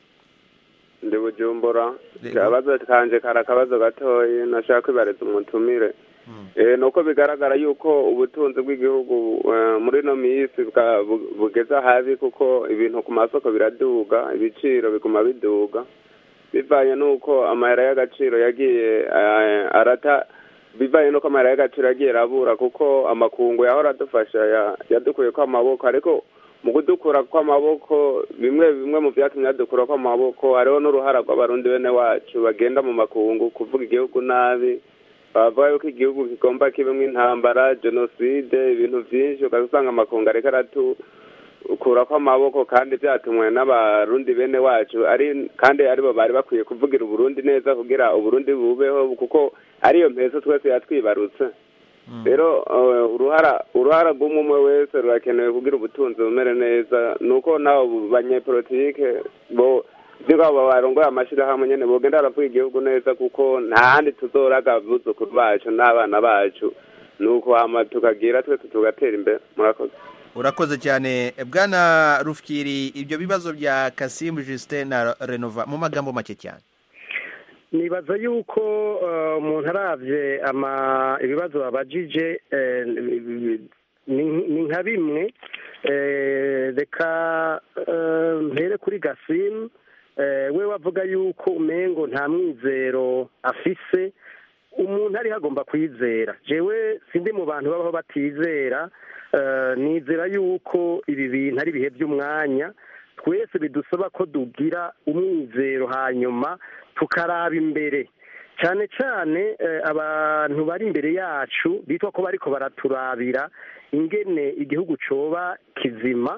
ndi bujumbura Yego. akabazo kanje kari akabazo gatoyi nashaka kwibariza umutumire Eh, nuko bigaragara yuko ubutunzi bw'igihugu eh, muri ino minsi bwa- bu- bugeze habi kuko ibintu ku masoko biraduga ibiciro biguma biduga bivanye n'uko amahera y'agaciro yagiye eh, arata bivanye n'uko amahera y'agaciro yagiye arabura kuko amakungu yahora adufasha ya- yadukuye ko amaboko ariko mu kudukura kw'amaboko bimwe bimwe mu byatumye yadukura kw'amaboko hariho n'uruhara rw'abarundi bene wacu bagenda mu makungu kuvuga igihugu nabi bavuga yuko igihugu kigomba kibemo intambara jenoside ibintu byinshi ugasanga amakungu ariko aratukura kw'amaboko kandi byatumwe n'abarundi bene wacu ari kandi aribo bari bakwiye kuvugira uburundi neza kugira uburundi bubeho kuko ariyo mpeso twese yatwibarutse rero eh, uruhara uruhara rw'umwe umwe wese rurakenewe kugira ubutunzi bumere neza nuko nabo banyepolitike bo by'abo barongoye amashyirahamwe nyene bogenda baravuga igihugu neza kuko nta handi tuzoraga abuzukuru bacu n'abana bacu nuko hama tukagira twese tugatera imbere murakoze urakoze cyane bwana rufukiri ibyo bibazo bya kasimu jisite na renova mu magambo make cyane nibaza yuko eh, umuntu aravye ama ibibazo babajije eh, ni ni nka bimwe eh, reka eh, mpere kuri gasimu eh, we wavuga yuko umengo nta mwizero afise umuntu ariho agomba kwizera jewe sindi mu bantu babaho batizera eh, nizera yuko ibi bintu ari ibihe by'umwanya twese bidusaba ko dugira umwizero hanyuma tukaraba imbere cyane cyane eh, abantu bari imbere yacu bitwa ko bariko baraturabira ingene igihugu coba kizima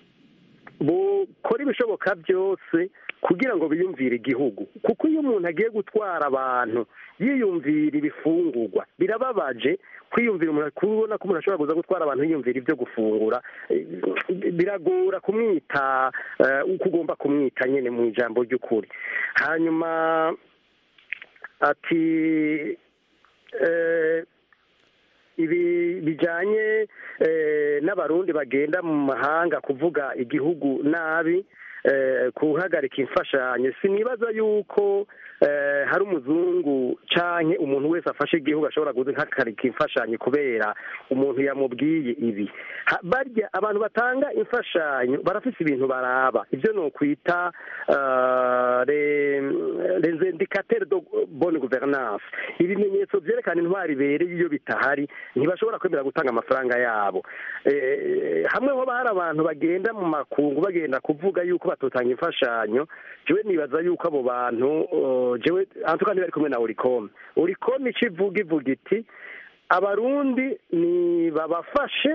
bukora ibishoboka byose kugira ngo biyumvire igihugu kuko iyo umuntu agiye gutwara abantu yiyumvira ibifungurwa birababaje kwiyumvira umuntu kubona ko umuntu ashobora kuza gutwara abantu yiyumvira ibyo gufungura eh, biragora kumwita eh, uko ugomba kumwita nyine mu ijambo ry'ukuri hanyuma ati eh, ibi bijyanye eh, n'abarundi bagenda mu mahanga kuvuga igihugu nabi eh, guhagarika imfashanyo sinibaza yuko eh, hari umuzungu canke umuntu wese afashe igihugu ashobora guhagarika imfashanyo kubera umuntu yamubwiye ibi Ha- barya abantu batanga imfashanyo barafise ibintu baraba ivyo nokwita uh, les indicateurs de bonne gouvernance ibimenyetso vyerekana intwari ibereye iyo bitahari ntibashobora kwemera gutanga amafaranga yabo eh, hamwe hoba hari abantu bagenda mu makungu bagenda kuvuga yuko batotanga imfashanyo jewe nibaza yuko abo bantu uh, jewe antuka ntibari kumwe na urikome urikome ico ivuga ivuga iti abarundi ni babafashe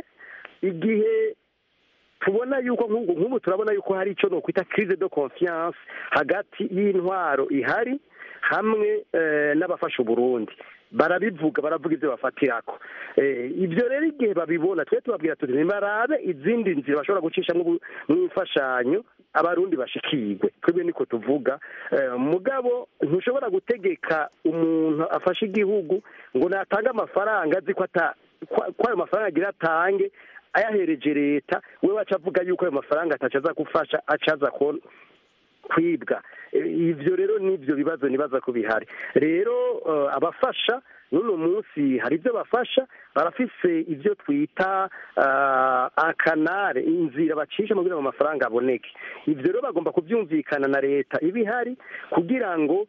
igihe tubona yuko nk'ubu nk'ubu turabona yuko hari icyo nokwita crise de confiance hagati y'intwaro ihari hamwe eh, n'abafasha uburundi barabivuga baravuga ibyo bafatirako eh, ibyo rero igihe babibona twe tubabwira tuti nibarabe izindi nzira bashobora gucisha mu imfashanyo abarundi bashikirwe twebwe niko tuvuga eh, mugabo ntushobora gutegeka umuntu afashe igihugu ngo natange amafaranga azi ko ata ko ko ayo mafaranga agira atange ayahereje leta we waca avuga yuko ayo mafaranga ataca aza gufasha aca aza ko kwibwa Eh, ivyo rero nivyo bibazo nibaza ko bihari rero eh, abafasha n'uno munsi hari ibyo bafasha barafise ibyo twita ah, akanare inzira bacisha kugira ngo amafaranga aboneke ivyo rero bagomba kubyumvikana na leta iba ihari kugira ngo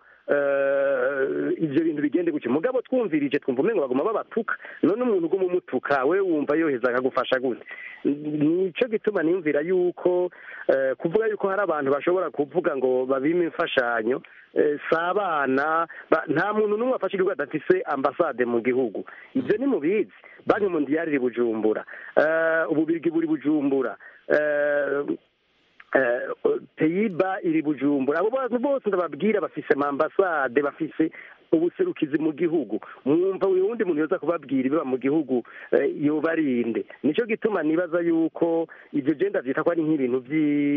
eh, ivyo bintu bigende gutyo mugabo twumvirije twumva umengo baguma babatuka none umuntu uguma umutuka we wumva yoheza akagufasha gute nico gituma niyumvira yuko eh, kuvuga yuko hari abantu bashobora kuvuga ngo babime imfashanyo eh, si abana ba- nta muntu n'umwe afashe igihugu adafise ambasade mu gihugu ibyo ni mubizi banki mondiyari iri bujumbura eh, ububirigi buri bujumbura eh, eh, peyiba iri bujumbura abo bantu bose ndababwira bafise amambasade bafise ubuserukizi mu gihugu mwumva uyu wundi muntu yoza kubabwira ibiba mu gihugu eh, yobarinde nico gituma nibaza yuko ivyo je ndavyita ko ari nk'ibintu vyi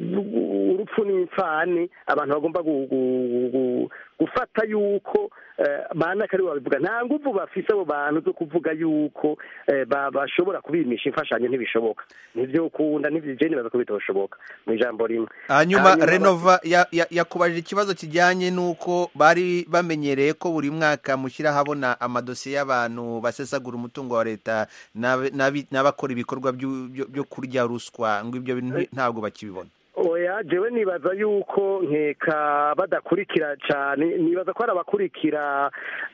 urupfu n'imfane abantu bagomba gu- gu- gu- gufata yuko eh, bana kari babivuga nta nguvu bafise abo bantu zo kuvuga yuko eh, ba- bashobora kubimisha imfashanyo ntibishoboka nivyo kunda nivyo je nibaza ko bitoshoboka mu ijambo rimwe hanyuma renova ya- ya- yakubajije ikibazo kijyanye n'uko bari bamenyereye ko buri mwaka mushyira ahabona amadosiye y'abantu basesagura umutungo wa leta n'ab- n'abi- n'abakora ibikorwa byu- byo byo kurya ruswa ngo ibyo bintu ntabwo bakibibona oya jewe nibaza yuko nkeka badakurikira cyane nibaza ko hari abakurikira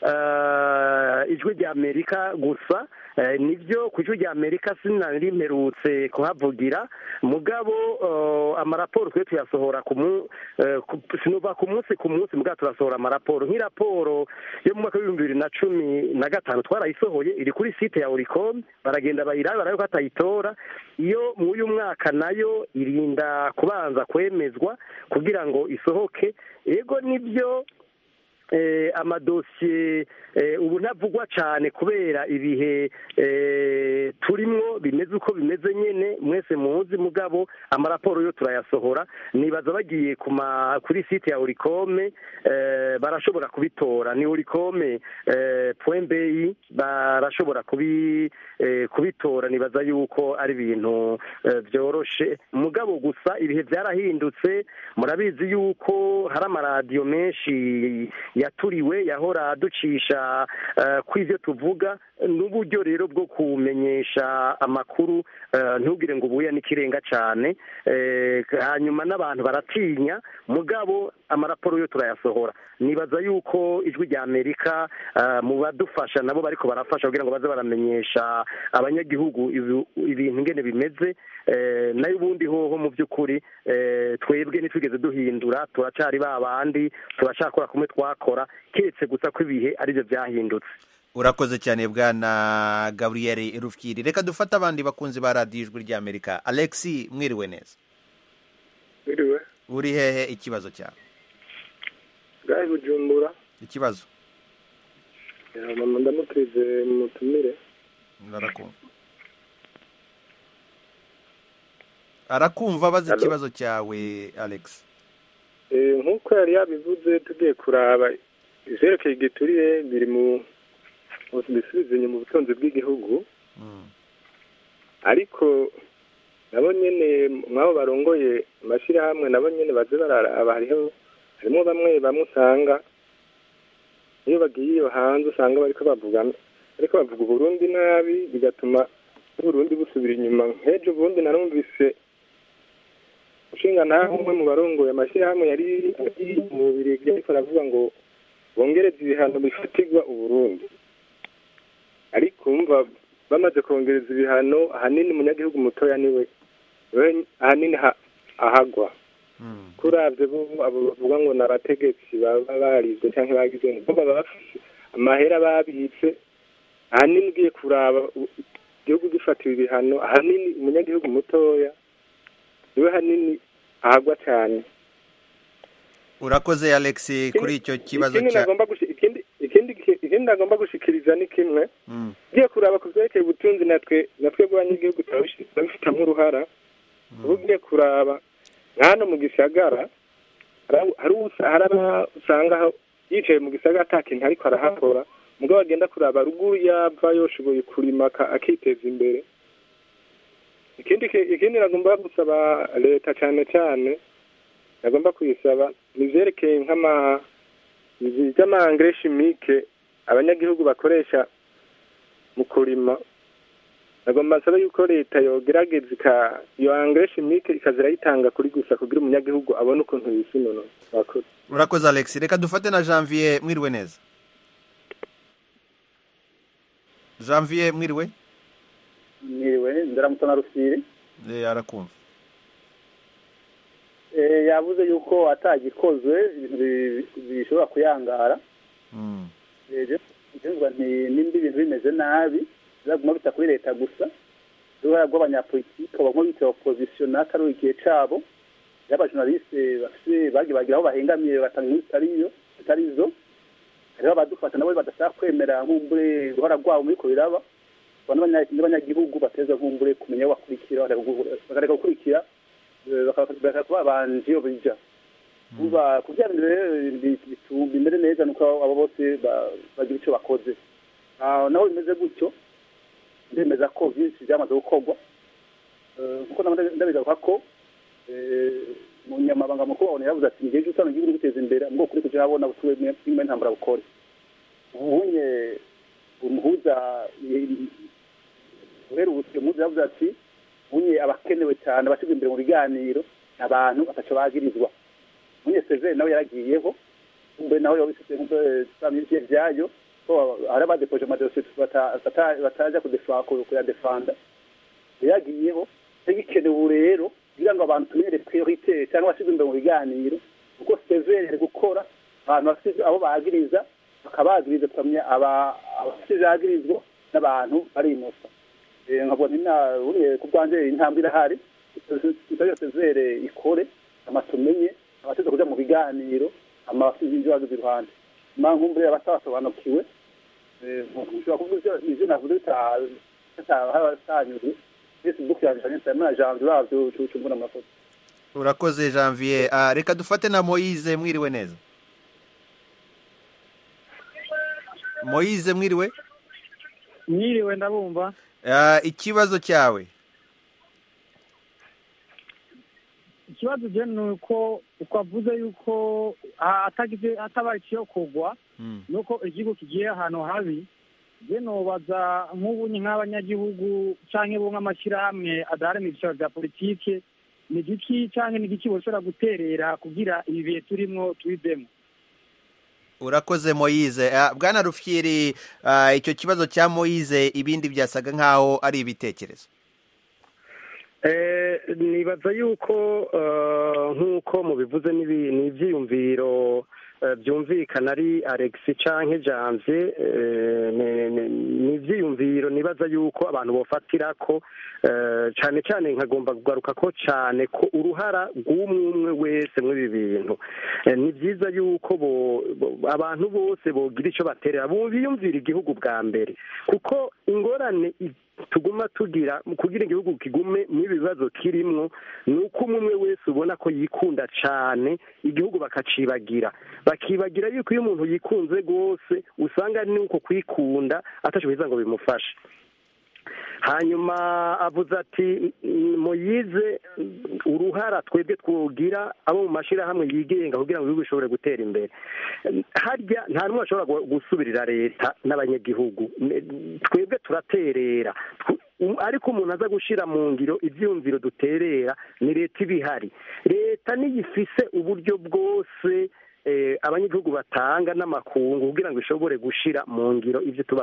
eh, ijwi rya amerika gusa eh, nivyo ku ijwi rya amerika sinari mperutse kuhavugira mugabo eh, amaraporo twe tuyasohora ku mu- eh, ku- sinova ku munsi ku munsi mugabo turasohora amaraporo nk'iraporo yo mu mwaka w'ibihumbi bibiri na cumi na gatanu twarayisohoye iri kuri site ya oricom baragenda bayirabe barabe ko atayitora iyo mu uyu mwaka nayo irinda kubanza kwemezwa kugira ngo isohoke ego nibyo eh, amadosiye eh, ubu ntavugwa cyane kubera ibihe eh, turimwo bimeze uko bimeze nyene mwese muzi mugabo amaraporo yo turayasohora nibaza bagiye kuma kuri site ya oricome eh, barashobora kubitora ni oricome eh, point bi barashobora kubi eh, kubitora nibaza yuko ari ibintu eh, byoroshe mugabo gusa ibihe byarahindutse murabizi yuko hari amaradiyo menshi yaturiwe yahora ducisha eh, kw'ivyo tuvuga n'uburyo rero bwo kumenyesha amakuru eh, ntugire ngo ubuya n'ikirenga cyane eh, hanyuma n'abantu baratinya mugabo amaraporo yo turayasohora nibaza yuko ijwi rya amerika eh, mu badufasha nabo bariko barafasha kugira ngo baze baramenyesha abanyagihugu ibi- ibintu ingene bimeze eh, nayo ubundi hoho mu by'ukuri eh, twebwe ntitwigeze duhindura turacari ba bandi turacakora kumwe twakora keretse gusa ko ibihe aribyo byahindutse urakoze cyane bwana gaburiyeri rufyiri reka dufate abandi bakunzi ba radiyo ijwi ry'amerika alexi mwiriwe neza biriwe uri hehe ikibazo cyawe bwari bujumbura ikibazo mama ndamuteze mutumire barakumva arakumva abaza Hello? ikibazo cyawe alex Eh, nk'uko yari yabivuze tugiye kuraba ivyerekeye igiturire biri mu mu bisubizo inyuma ubutunzi bw'igihugu ariko nabo nyene mwabo barongoye amashyirahamwe nabo nyene baze bararaba hariho harimo bamwe bamwe usanga iyo bagiye iyo hanze usanga bariko bavuga ariko bavuga uburundi nabi bigatuma n'uburundi busubira inyuma nk'ejo burundi narumvise ushinga nawe umwe mu barongoye amashyirahamwe yari ari mu bubirigi ariko aravuga ngo bongereze ibihano bifatirwa uburundi ariko umva bamaze kongereza ibihano ahanini umunyagihugu mutoya niwe we ahanini ha- ahagwa kuravye bo abo bavuga ngo ni abategetsi baba barizwe canke bagize bo baba bafise amahera babitse ahanini ugiye kuraba u- igihugu gifatiwe ibihano ahanini umunyagihugu mutoya niwe hanini ahagwa cane urakoze alex kuri icyo kibazo ikindi cya nagomba gushi- ikindi ikindi ikindi nagomba gushikiriza ni kimwe Mm. ugiye kuraba ku vyerekeye ubutunzi natwe natwe bw'abanyagihugu turabishi- turabifitamwo uruhara uba ugiye kuraba nka hano mu gisagara hari- hari usa- hari aba usanga aho yicaye mu gisagara ata kintu ariko arahakora mugabo agenda kuraba ruguru yava yoshoboye kurima aka- akiteza imbere ikindi ki- ikindi nagomba gusaba leta cane cane nagomba kuyisaba ni ivyerekeye nk'ama ivy'amangere chimique abanyagihugu bakoresha mu kurima nagomba nsaba yuko leta yogerageza ika iyo engrais chimique ikaza irayitanga kuri gusa kugira umunyagihugu abone ukuntu yisinono murakoze urakoze alex reka dufate na janvier mwiriwe neza janvier mwiriwe mwiriwe ndaramutse na rusiri Eh, arakumva Eh, yavuze yuko atagikozwe ibintu bi- bishobora kuyangara Mm. ibyumva nti nimba ibintu bimeze nabi bizaguma bita kuri leta gusa uruhara rw'abanyapolitike bamwe bita opposition atari igihe cabo y'abajournaliste bafise bagiye bagira aho bahengamiye batanga inkuru zitariyo zitarizo hariho abadufata nabo badashaka kwemera nkumbure uruhara rwabo muri ko biraba abantu b'abanya- n'abanyagihugu bateza nkumbure kumenya aho bakurikira bakareka gukurikira eh, baka- bakareka kuba babanje iyo bija kuba kugira ngo rero bi- bitu- bimere neza nuko abo bose ba- bagira icyo bakoze Ah, naho bimeze gutyo ndemeza ko byinshi byamaze gukorwa Eh, nkuko nabo ndabigaruka ko eh, umunyamabanga mukuru wabona yavuze ati igihe cyose usanga igihugu guteza imbere ngo kuri kuja habona butuwe bw'imwe ntambara bukore ubunye umuhuza guhera ubu umuhuza yavuze ati ubunye abakenewe cyane abashyirwa imbere mu biganiro abantu bataco bagirizwa munye sezeri nawe yaragiyeho umbe nawe yabifite nk'ubwo vyayo ko hari abadepoje amadosiye bata- bata- bataja kudefa- ku- kuyadefanda yagiyeho igikenewe ubu rero kugira ngo abantu tumenyere priorite cyangwa abashyirwa imbere mu biganiro kuko sezeri ari gukora abantu bafite abo bagiriza bakabagiriza tukamenya aba- abafite ivyagirizwa n'abantu bari inosa Eh, nkabona ina buriye ku bwanje intambwe irahari tutari sezere ikore amatumenye abateze kuja mu biganiro amafite ibyo bagize iruhande impamvu mbere abatasobanukiwe eh, ushobora kuvuga ivyo- ivyo navuze bita- bitaba bitanyuze facebook yanje instagram na janvier bavyo cumbura amafoto urakoze janvier Ah, reka dufate na moyize mwiriwe neza moyize mwiriwe mwiriwe ndabumva Ah, ikibazo cyawe ikibazo je ni uko uko avuze yuko ah, atagize atabaye ikiyokogwa nuko igihugu kigiye ahantu habi je nobaza nk'ubunye nk'abanyagihugu canke bo nk'amashyirahamwe adaharanira ibyicaro bya politike ni igiki canke ni igiki boshobora guterera kugira ibi bihe turimwo tubivemo urakoze moyize Ah, bwana rufyiri ah, icyo kibazo cya moyize ibindi byasaga nk'aho ari ibitekerezo Eh, nibaza yuko eh, nk'uko mubivuze n'ibi- ni ivyiyumviro eh, byumvikana ari alex canke janvier eh, ni- ni- ni ivyiyumviro nibaza yuko abantu bofatira ko eh, cane cane nkagomba kugaruka ko cane ko uruhara rw'umwe umwe wese mw'ibi bintu Eh, ni vyiza yuko bo- bo- abantu bose bogira ico baterera bo biyumvira igihugu bwa mbere kuko ingorane i- tuguma tugira kugira igihugu kigume n'ibi bibazo kirimwo ni uko umwe umwe wese ubona ko yikunda cane igihugu bakacibagira bakibagira yuko iyo umuntu yikunze rwose usanga ni uko kwikunda atashoboye ngo bimufashe hanyuma avuze ati muyize uruhara twebwe twogira abo mu mashyirahamwe yigenga kugira ngo ibihugu bishobore gutera imbere harya nta n'umwe ashobora gusubirira leta n'abanyagihugu twebwe turaterera ariko umuntu aza gushyira mu ngiro ibyiyumviro duterera ni leta iba ihari leta niyo ifise uburyo bwose abanyagihugu batanga n'amakungu kugira ngo ishobore gushyira mu ngiro ibyo tuba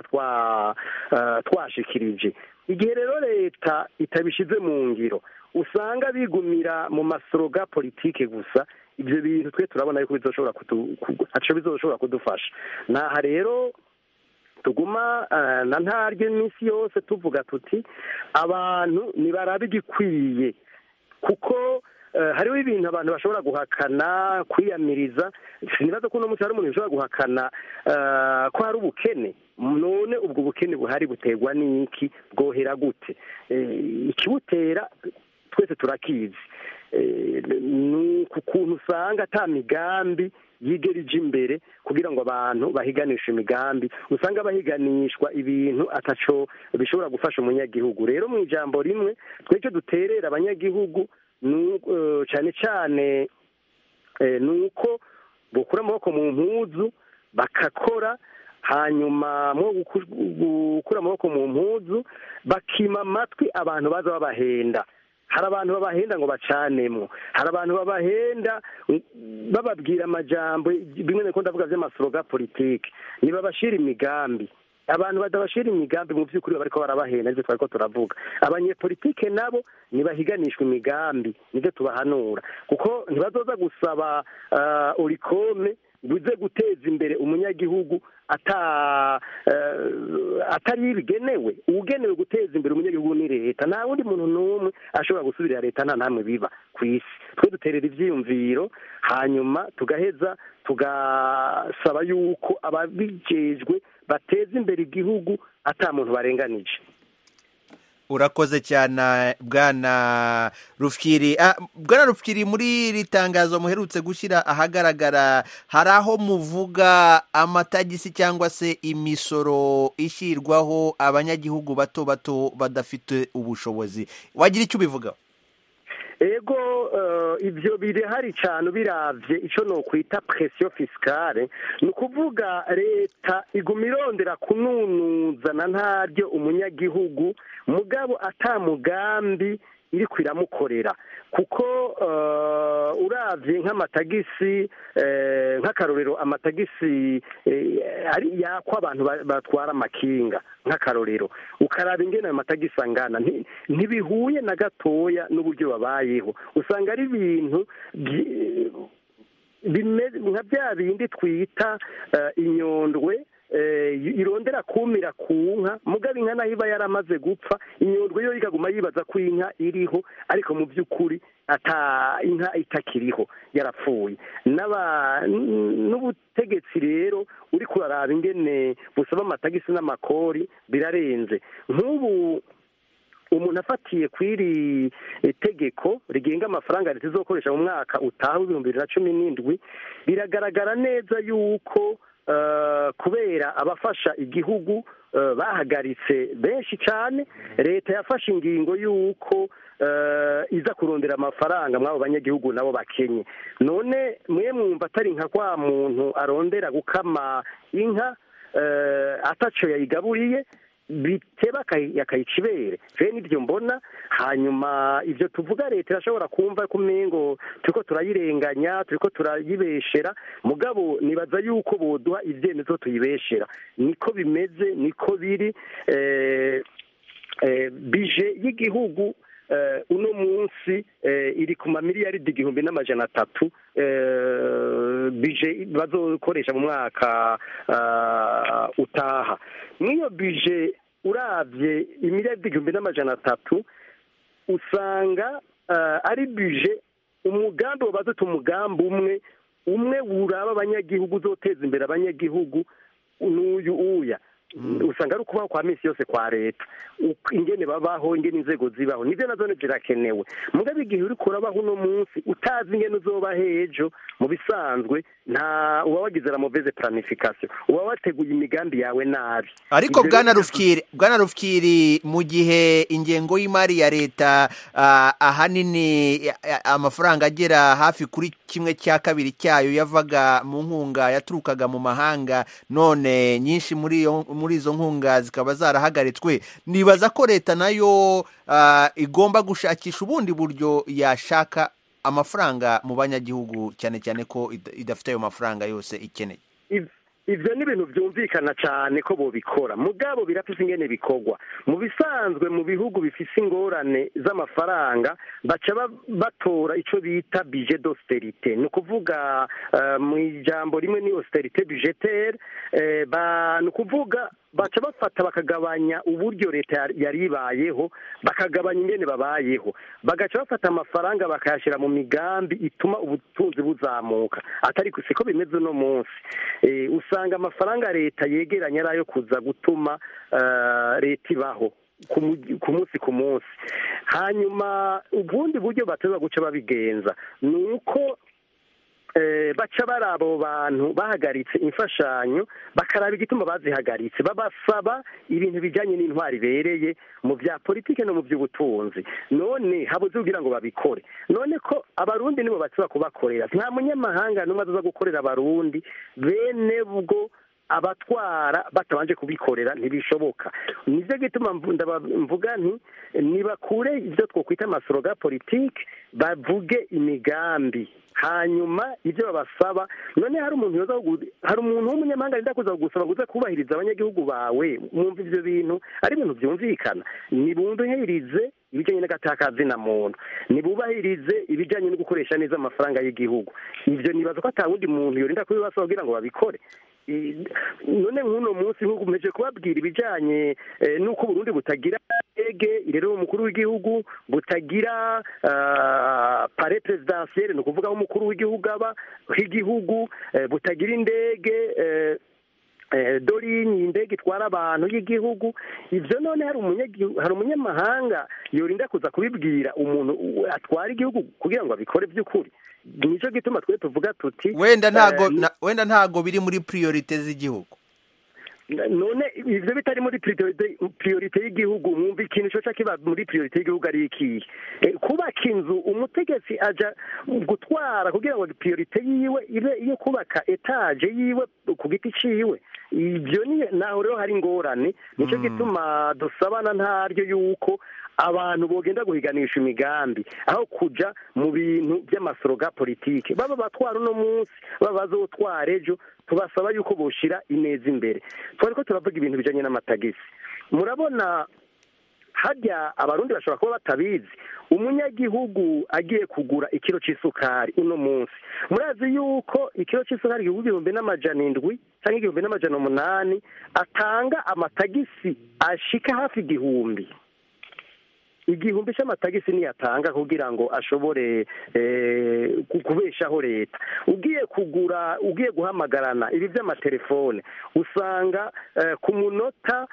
twashikirije igihe rero leta itabishyize mu ngiro usanga bigumira mu masoroga politike gusa ibyo bintu twe turabona yuko bizoshobora kudufasha naha rero tuguma na ntaryo iminsi yose tuvuga tuti abantu ntibarabe igikwiye kuko hariho ibintu abantu bashobora guhakana kwiyamiriza sinibaza ko uno munsi hari umuntu ushobora guhakana ko hari ubukene none ubwo bukene buhari buterwa n'iki bwohera gute ikibutera twese turakizi ni ku kuntu usanga ata migambi yigera ije imbere kugira ngo abantu bahiganishe imigambi usanga bahiganishwa ibintu ataco bishobora gufasha umunyagihugu rero mu ijambo rimwe twecyo duterera abanyagihugu cyane cyane ni uko bukura amaboko mu mpuzu bakakora hanyuma mu gukura amaboko mu mpuzu bakima amatwi abantu baza babahenda hari abantu babahenda ngo bacanemwo hari abantu babahenda bababwira amajambo bimwe niko ndavuga by'amasoroga politike ntibabashira imigambi abantu badabashira imigambi mu by'ukuri bariko barabahenda nivyo twariko turavuga abanyepolitike nabo ntibahiganishwa imigambi nivyo tubahanura kuko ntibazoza gusaba urikome buze guteza imbere umunyagihugu ata atari bigenewe ugenewe guteza imbere umunyagihugu ni leta nta wundi muntu n'umwe ashobora gusubirira leta nta namwe biba ku isi twe duterera ibyiyumviro hanyuma tugaheza tugasaba yuko ababijejwe bateza imbere igihugu ata muntu barenganije urakoze cyane bwana rufyiri bwana rufyiri muri iri tangazo muherutse gushyira ahagaragara hari aho muvuga amatagisi cyangwa se imisoro ishyirwaho abanyagihugu bato bato badafite ubushobozi wagira icyo ubivugaho ego ibyo birahari cyane ubiravye icyo ni ukwita presiyo fisikare ni ukuvuga leta iguma irondera kununuza na ntaryo umunyagihugu mugabo atamugambi iri kwiramukorera kuko uravye nk'amatagisi nk'akarorero amatagisi yakwa abantu batwara amakinga nk'akarorero ukaraba ingene ayo matagisi angana ntibihuye na gatoya n'uburyo babayeho usanga ari ibintu nka bya bindi twita inyondwe irondera kumira ku nka mugabo inka nayo iba yaramaze gupfa inyondwe yo ikaguma yibaza ko inka iriho ariko mu by'ukuri ata inka itakiriho yarapfuye n'ubutegetsi rero uri kuraraba ingene busaba amatagisi n'amakori birarenze nk'ubu umuntu afatiye ku iri tegeko rigenga amafaranga leta izokoresha mu mwaka utaha w'ibihumbi bibiri na cumi n'indwi biragaragara neza yuko kubera abafasha igihugu bahagaritse benshi cyane leta yafashe ingingo y'uko iza kurondera amafaranga mw'abo banyagihugu nabo bakenye none mwe mwumva atari nka kwa muntu arondera gukama inka ataco yayigaburiye biteba akayica ibere rero nibyo mbona hanyuma ibyo tuvuga leta irashobora kumva ko umengo turiko turayirenganya turiko turayibeshera mugabo nibaza yuko boduha ibyemezo tuyibeshera niko bimeze niko biri bije y'igihugu uno munsi iri ku mamiliyaridi igihumbi n'amajana atatu bije bazokoresha mu mwaka utaha n'iyo bije urabye imiliyaridi igihumbi n'amajana atatu usanga ari bije umugambi wabaze umugambi umwe umwe wuraba abanyagihugu uzoteza imbere abanyagihugu n'uyu uya usanga ari ukubaho kwa minsi yose kwa leta uko ingene babaho ingene inzego zibaho nibyo nazo zirakenewe mugabe igihe uri kurabaho uno munsi utazi ingene uzoba hejo mu bisanzwe nta uba wagize la mauvaise planification uba wateguye imigambi yawe nabi ariko Ibyo bwana rero- rufyiri bwana rufyiri mu gihe ingengo y'imari ya leta ah, ahanini ya- ya- amafaranga agera hafi kuri kimwe cya kabiri cyayo yavaga mu nkunga yaturukaga mu mahanga none nyinshi muri iyo muri izo nkunga zikaba zarahagaritswe nibaza ko leta nayo ah, igomba gushakisha ubundi buryo yashaka amafaranga mu banyagihugu cyane cyane ko ida- idafite ayo mafaranga yose ikeneye Iv- ivyo ni ibintu vyumvikana cane ko bobikora mugabo birafise ingene bikorwa mu bisanzwe mu bihugu bifise ingorane z'amafaranga baca ba- batora ico bita budget d'austerité ni ukuvuga eh, mu ijambo rimwe ni austerité budgetaire eh, ba- ni ukuvuga baca bafata bakagabanya uburyo leta yari- yari ibayeho bakagabanya ingene babayeho bagaca bafata amafaranga bakayashyira mu migambi ituma ubutunzi buzamuka atari ku- siko bimeze uno munsi Eh, usanga amafaranga leta yegeranya ari ayo kuza gutuma eh, leta ibaho ku mu- ku munsi ku munsi hanyuma ubundi buryo bateza guca babigenza ni uko eh, baca bari abo bantu bahagaritse imfashanyo bakaraba igituma bazihagaritse babasaba ibintu bijyanye n'intwari ibereye mu bya politike no mu by'ubutunzi none habuze kugira ngo babikore none ko abarundi nibo bashobora kubakorera nta munyamahanga n'umwe aza gukorera abarundi bene bwo abatwara batabanje kubikorera ntibishoboka nivyo gituma mvu- ndaba- mvuga nti nibakure ibyo twokwita amasoroga politike bavuge imigambi hanyuma ibyo babasaba none hari umuntu yoza kugu- hari umuntu w'umunyamahanga arinda kuza kugusaba ngo uze kubahiriza abanyagihugu bawe mwumva ivyo bintu ari ibintu vyumvikana nibumvihirize ibijyanye n'agataka muntu nibubahirize ibijyanye no gukoresha neza amafaranga y'igihugu ibyo nibaza ko ata wundi muntu yorinda kubibasaba kugira ngo babikore I- none nk'uno munsi nk'uko umeje kubabwira ibijyanye eh, n'uko Burundi butagira ndege irero umukuru w'igihugu butagira ah, pare presidentielle ni ukuvuga aho umukuru w'igihugu aba h'igihugu eh, butagira indege eh, eh, dorinyi indege itwara abantu y'igihugu ibyo none hari umunyagihu- hari umunyamahanga yorinda kuza kubibwira umuntu u- atwara igihugu kugira ngo abikore by'ukuri nicyo gituma twe tuvuga tuti wenda ntago eh, na- wenda ntago biri muri priorite z'igihugu none ivyo bitari muri priorite priorite y'igihugu mwumva ikintu coca kiba muri priorite y'igihugu ari ikihe Eh, kubaka inzu umutegetsi aja gutwara kugira ngo priorite yiwe ibe iyo kubaka etaje yiwe ku giti ciwe ivyo ni naho rero hari ingorane nico gituma dusabana ntaryo yuko abantu bogenda guhiganisha imigambi aho kuja mu bintu by'amasoroga politike baba batwara uno munsi baba bazotwara ejo tubasaba yuko boshira ineza imbere twari ko turavuga ibintu bijanye n'amatagisi murabona harya abarundi bashobora kuba batabizi umunyagihugu agiye kugura ikiro c'isukari uno munsi murazi yuko ikiro c'isukari igihumbi igihumbi n'amajana indwi cyangwa igihumbi n'amajana umunani atanga amatagisi ashika hafi igihumbi igihumbi cy'amatagisi niyo atanga kugira ngo ashobore eh, ku- kubeshaho leta ugiye kugura ugiye guhamagarana ibi by'amatelefone usanga eh, ku munota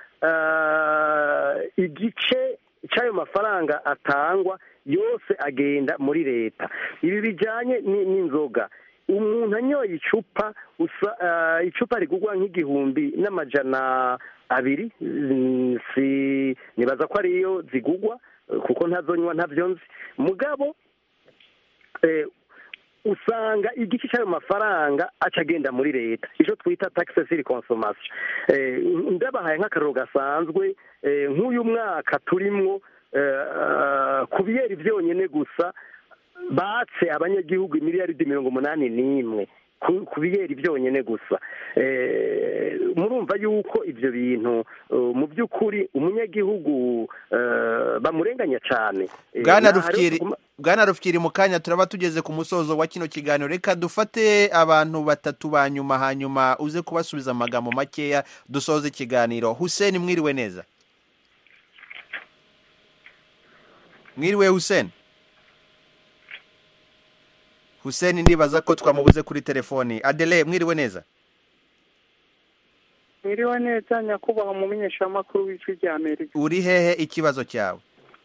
eh, igice cy'ayo mafaranga atangwa yose agenda muri leta ibi bijyanye ni- n'inzoga umuntu anyoye icupa usa eh, icupa rigurwa nk'igihumbi n'amajana abiri mm, si nibaza ko ariyo zigugwa eh, kuko ntazonywa ntavyo nzi mugabo eh, usanga igice cy'ayo mafaranga aca agenda muri leta icyo twita taxe sur consommation eh, ndabahaye nk'akararo gasanzwe eh, nk'uyu mwaka turimwo eh, ku biyeri byonyine gusa batse abanyagihugu miliyaridi mirongo umunani n'imwe ku- ku biyeri byonyine gusa Eh, murumva yuko ibyo bintu eh, mu by'ukuri umunyagihugu eh, bamurenganya cyane Eh, bwana naho hariho rufyiri kuguma- bwana rufyiri mu kanya turaba tugeze ku musozo wa kino kiganiro reka dufate abantu batatu ba nyuma hanyuma uze kubasubiza amagambo makeya dusoze ikiganiro hussein mwiriwe neza mwiriwe hussein hussein ndibaza ko twamubuze kuri telefoni adele mwiriwe neza mwiriwe neza nyakubahwa umumenyeshamakuru w'ijwi rya amerika uri hehe ikibazo cyawe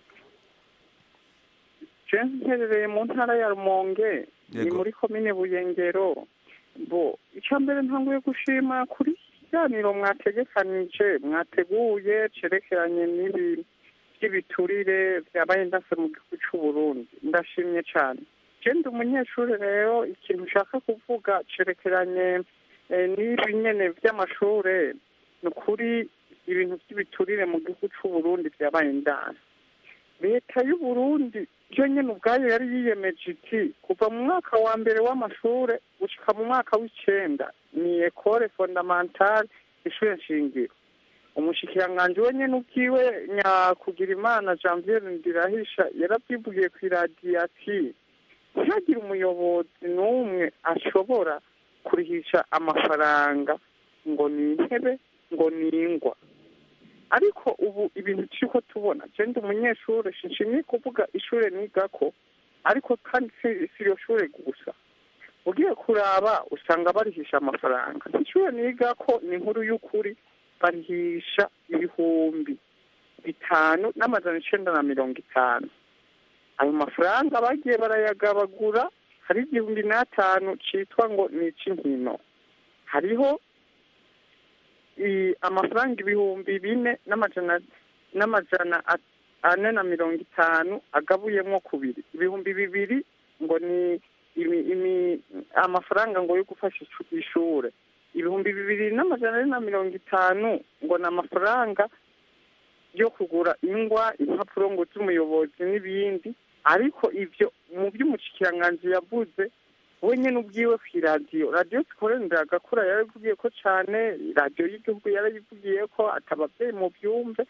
je mperereye mu ntara ya rumonge ni Yego. muri komine buyengero bo icya mbere ntanguye gushima kuri iki kiganiro mwategekanije mwateguye cerekeranye n'ibi by'ibiturire byabaye ndase mu gihugu cy'u Burundi ndashimye cyane je ndi umunyeshuri rero ikintu nshaka kuvuga cerekeranye eh, n'ibi nyene by'amashure ni ukuri ibintu by'ibiturire mu gihugu cy'u Burundi byabaye ndase leta y'u Burundi yo nyene ubwayo yari yiyemeje iti kuva mu mwaka wa mbere w'amashure gushika mu mwaka w'icenda ni ekole fondamentale ishure nshingiro umushikiranganji we nyene ubwiwe nyakugira imana janvier ndirahisha yarabyivugiye ku iradiyo ati ntihagire umuyobozi n'umwe ashobora kurihisha amafaranga ngo ni intebe ngo ni ingwa ariko ubu ibintu turiko tubona je ndi umunyeshure sinshimye kuvuga ishure nigako ariko kandi si si iryo shure gusa ugiye kuraba usanga barihisha amafaranga ishure nigako ni inkuru y'ukuri barihisha ibihumbi bitanu n'amajana icenda na mirongo itanu ayo mafaranga bagiye barayagabagura hari igihumbi n'atanu citwa ngo ni ic'inkino hariho i- amafaranga ibihumbi bine n'amajana n'amajana at- ane na mirongo itanu agabuyemwo kubiri ibihumbi bibiri ngo ni imi, imi, amafaranga ngo yo gufasha icu- ishure ibihumbi bibiri n'amajana ane na mirongo itanu ngo ni amafaranga yo kugura ingwa impapuro ngo z'umuyobozi n'ibindi ariko ivyo mu by'umushikiranganji yavuze we nyene ubwiwe ku iradiyo radiyo zikorera agakura yarabivugiye ko cane radiyo y'igihugu yarayivugiye ko ati abavyeyi mu byumve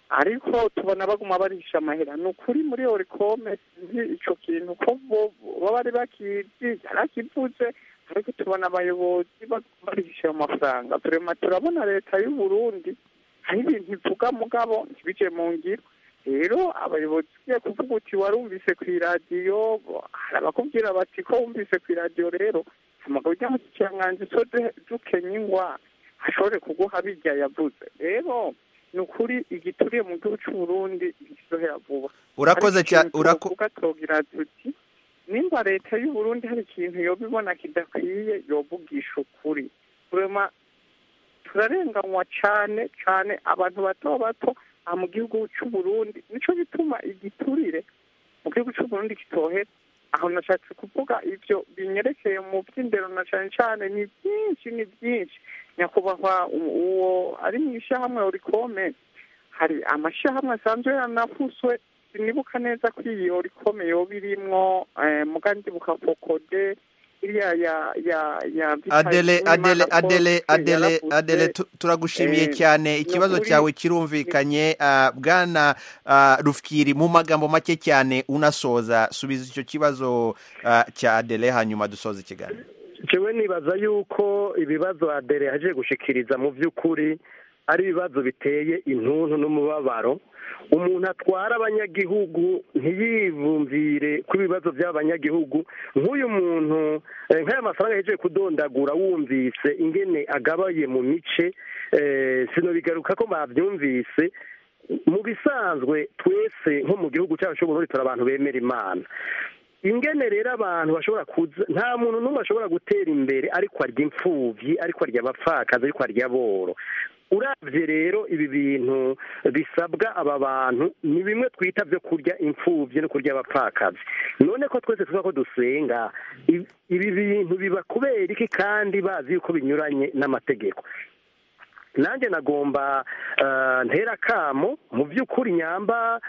ariko tubona baguma barisha amahera ni ukuri muri orikome sinzi ico kintu ko bo baba bari bakizi yarakivuze ariko tubona abayobozi baguma barisha ayo mafaranga turema turabona leta y'u Burundi hari ibintu ivuga mugabo ntibije mu ngiro rero abayobozi ugiye kuvuga uti warumvise ku iradiyo hari abakubwira bati ko wumvise ku iradiyo rero amagabo ry'amashikiranganji so du- dukenya ingwa ashobore kuguha birya yavuze rero ni ukuri igituriye mu gihugu cy'u Burundi ntikizohera vuba Urakoze Ariko cyane, ikintu urako- twovuga twogira tuti nimba leta y'u Burundi hari ikintu yoba ibona kidakwiye yovugisha ukuri kurema turarenganywa cyane cyane abantu bato bato aha mu gihugu cy'u Burundi nico gituma igiturire mu gihugu cy'u Burundi kitohera aho nashatse kuvuga ivyo binyerekeye mu by'indero na cyane cyane ni byinshi ni byinshi nyakubahwa u- uwo ari mu ishyirahamwe orikome hari amashyirahamwe asanzwe yanafuswe sinibuka neza ko iyi orikome yoba irimwo eh, muga ndibuka fokode iriya ya ya ya adele adele Imana adele Paul adele yaravuze, adele tu- turagushimiye eh, cyane ni ikibazo ukuri- cyawe kirumvikanye ah, bwana ah, rufkiri mu magambo make cyane unasoza subiza icyo kibazo ah, cya adele hanyuma dusoza ikiganiro jewe nibaza yuko ibibazo adere yaje gushikiriza mu by'ukuri ari ibibazo biteye intuntu n'umubabaro umuntu atwara abanyagihugu ntiyivumvire ko ibibazo by'abanyagihugu nk'uyu muntu eh, nk'aya mafaranga yaje kudondagura wumvise ingene agabaye mu mice eh, sinobigaruka ko babyumvise mu bisanzwe twese nko mu gihugu cyacu cy'uburundi turi abantu bemera imana ingene rero abantu bashobora kuza nta muntu n'umwe ashobora gutera imbere ariko arya imfubyi ariko arya abapfakazi ariko arya boro urabye rero ibi bintu bisabwa aba bantu ni bimwe twita byo kurya imfubyi no kurya abapfakazi none ko twese tuvuga ko dusenga i- ibi bintu biba kubera iki kandi bazi yuko binyuranye n'amategeko nanjye nagomba eh, ntera akamo mu by'ukuri nyamba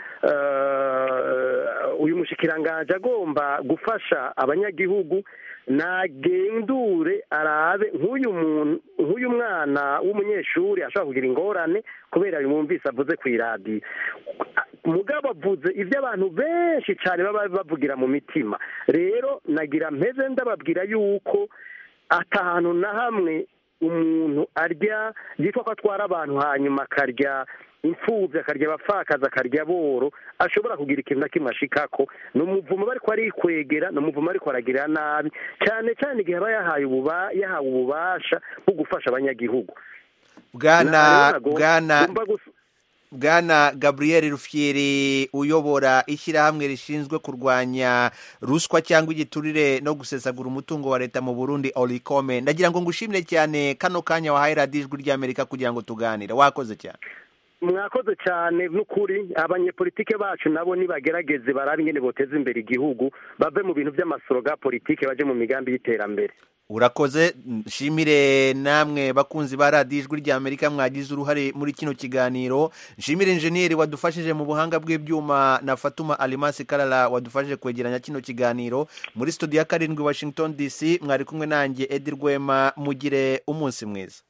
eh, uyu mushikiranganje agomba gufasha abanyagihugu nagendure arabe nk'uyu muntu nk'uyu mwana w'umunyeshuri ashobora kugira ingorane kubera bimwumvise avuze ku iradiyo mugabo avuze ibyo abantu benshi cyane baba bavugira mu mitima rero nagira mpeze ndababwira yuko atahantu na hamwe umuntu arya yitwa ko atwara abantu hanyuma akarya imfubyi akarya abapfakazi akarya boro ashobora kugira ikintu na kimwe ashikako ni umuvumo bariko arikwegera ni umuvumo ariko aragirira nabi cyane cyane igihe aba yahaye ububa yahawe ububasha bwo gufasha abanyagihugu bwana Nagomba- bwana ngomba gus- bwana gabriel rufieri uyobora ishyirahamwe rishinzwe kurwanya ruswa cyangwa igiturire no gusesagura umutungo wa leta mu burundi orikome ndagira ngo ngushimire cyane kano kanya wahaye radiyo ijwi ry'amerika kugira ngo tuganire wakoze cyane mwakoze cyane n'ukuri abanyepolitike bacu nabo nibagerageze barabe ingene boteza imbere igihugu bave mu bintu by'amasoro ga politike baje mu migambi y'iterambere urakoze nshimire namwe bakunzi ba radiyo ijwi ry'amerika mwagize uruhare muri kino kiganiro nshimire injeniyeri wadufashije mu buhanga bw'ibyuma na fatuma alimasi karara wadufashije kwegeranya kino kiganiro muri studio ya karindwi washington dc mwari kumwe nanjye edi rwema mugire umunsi mwiza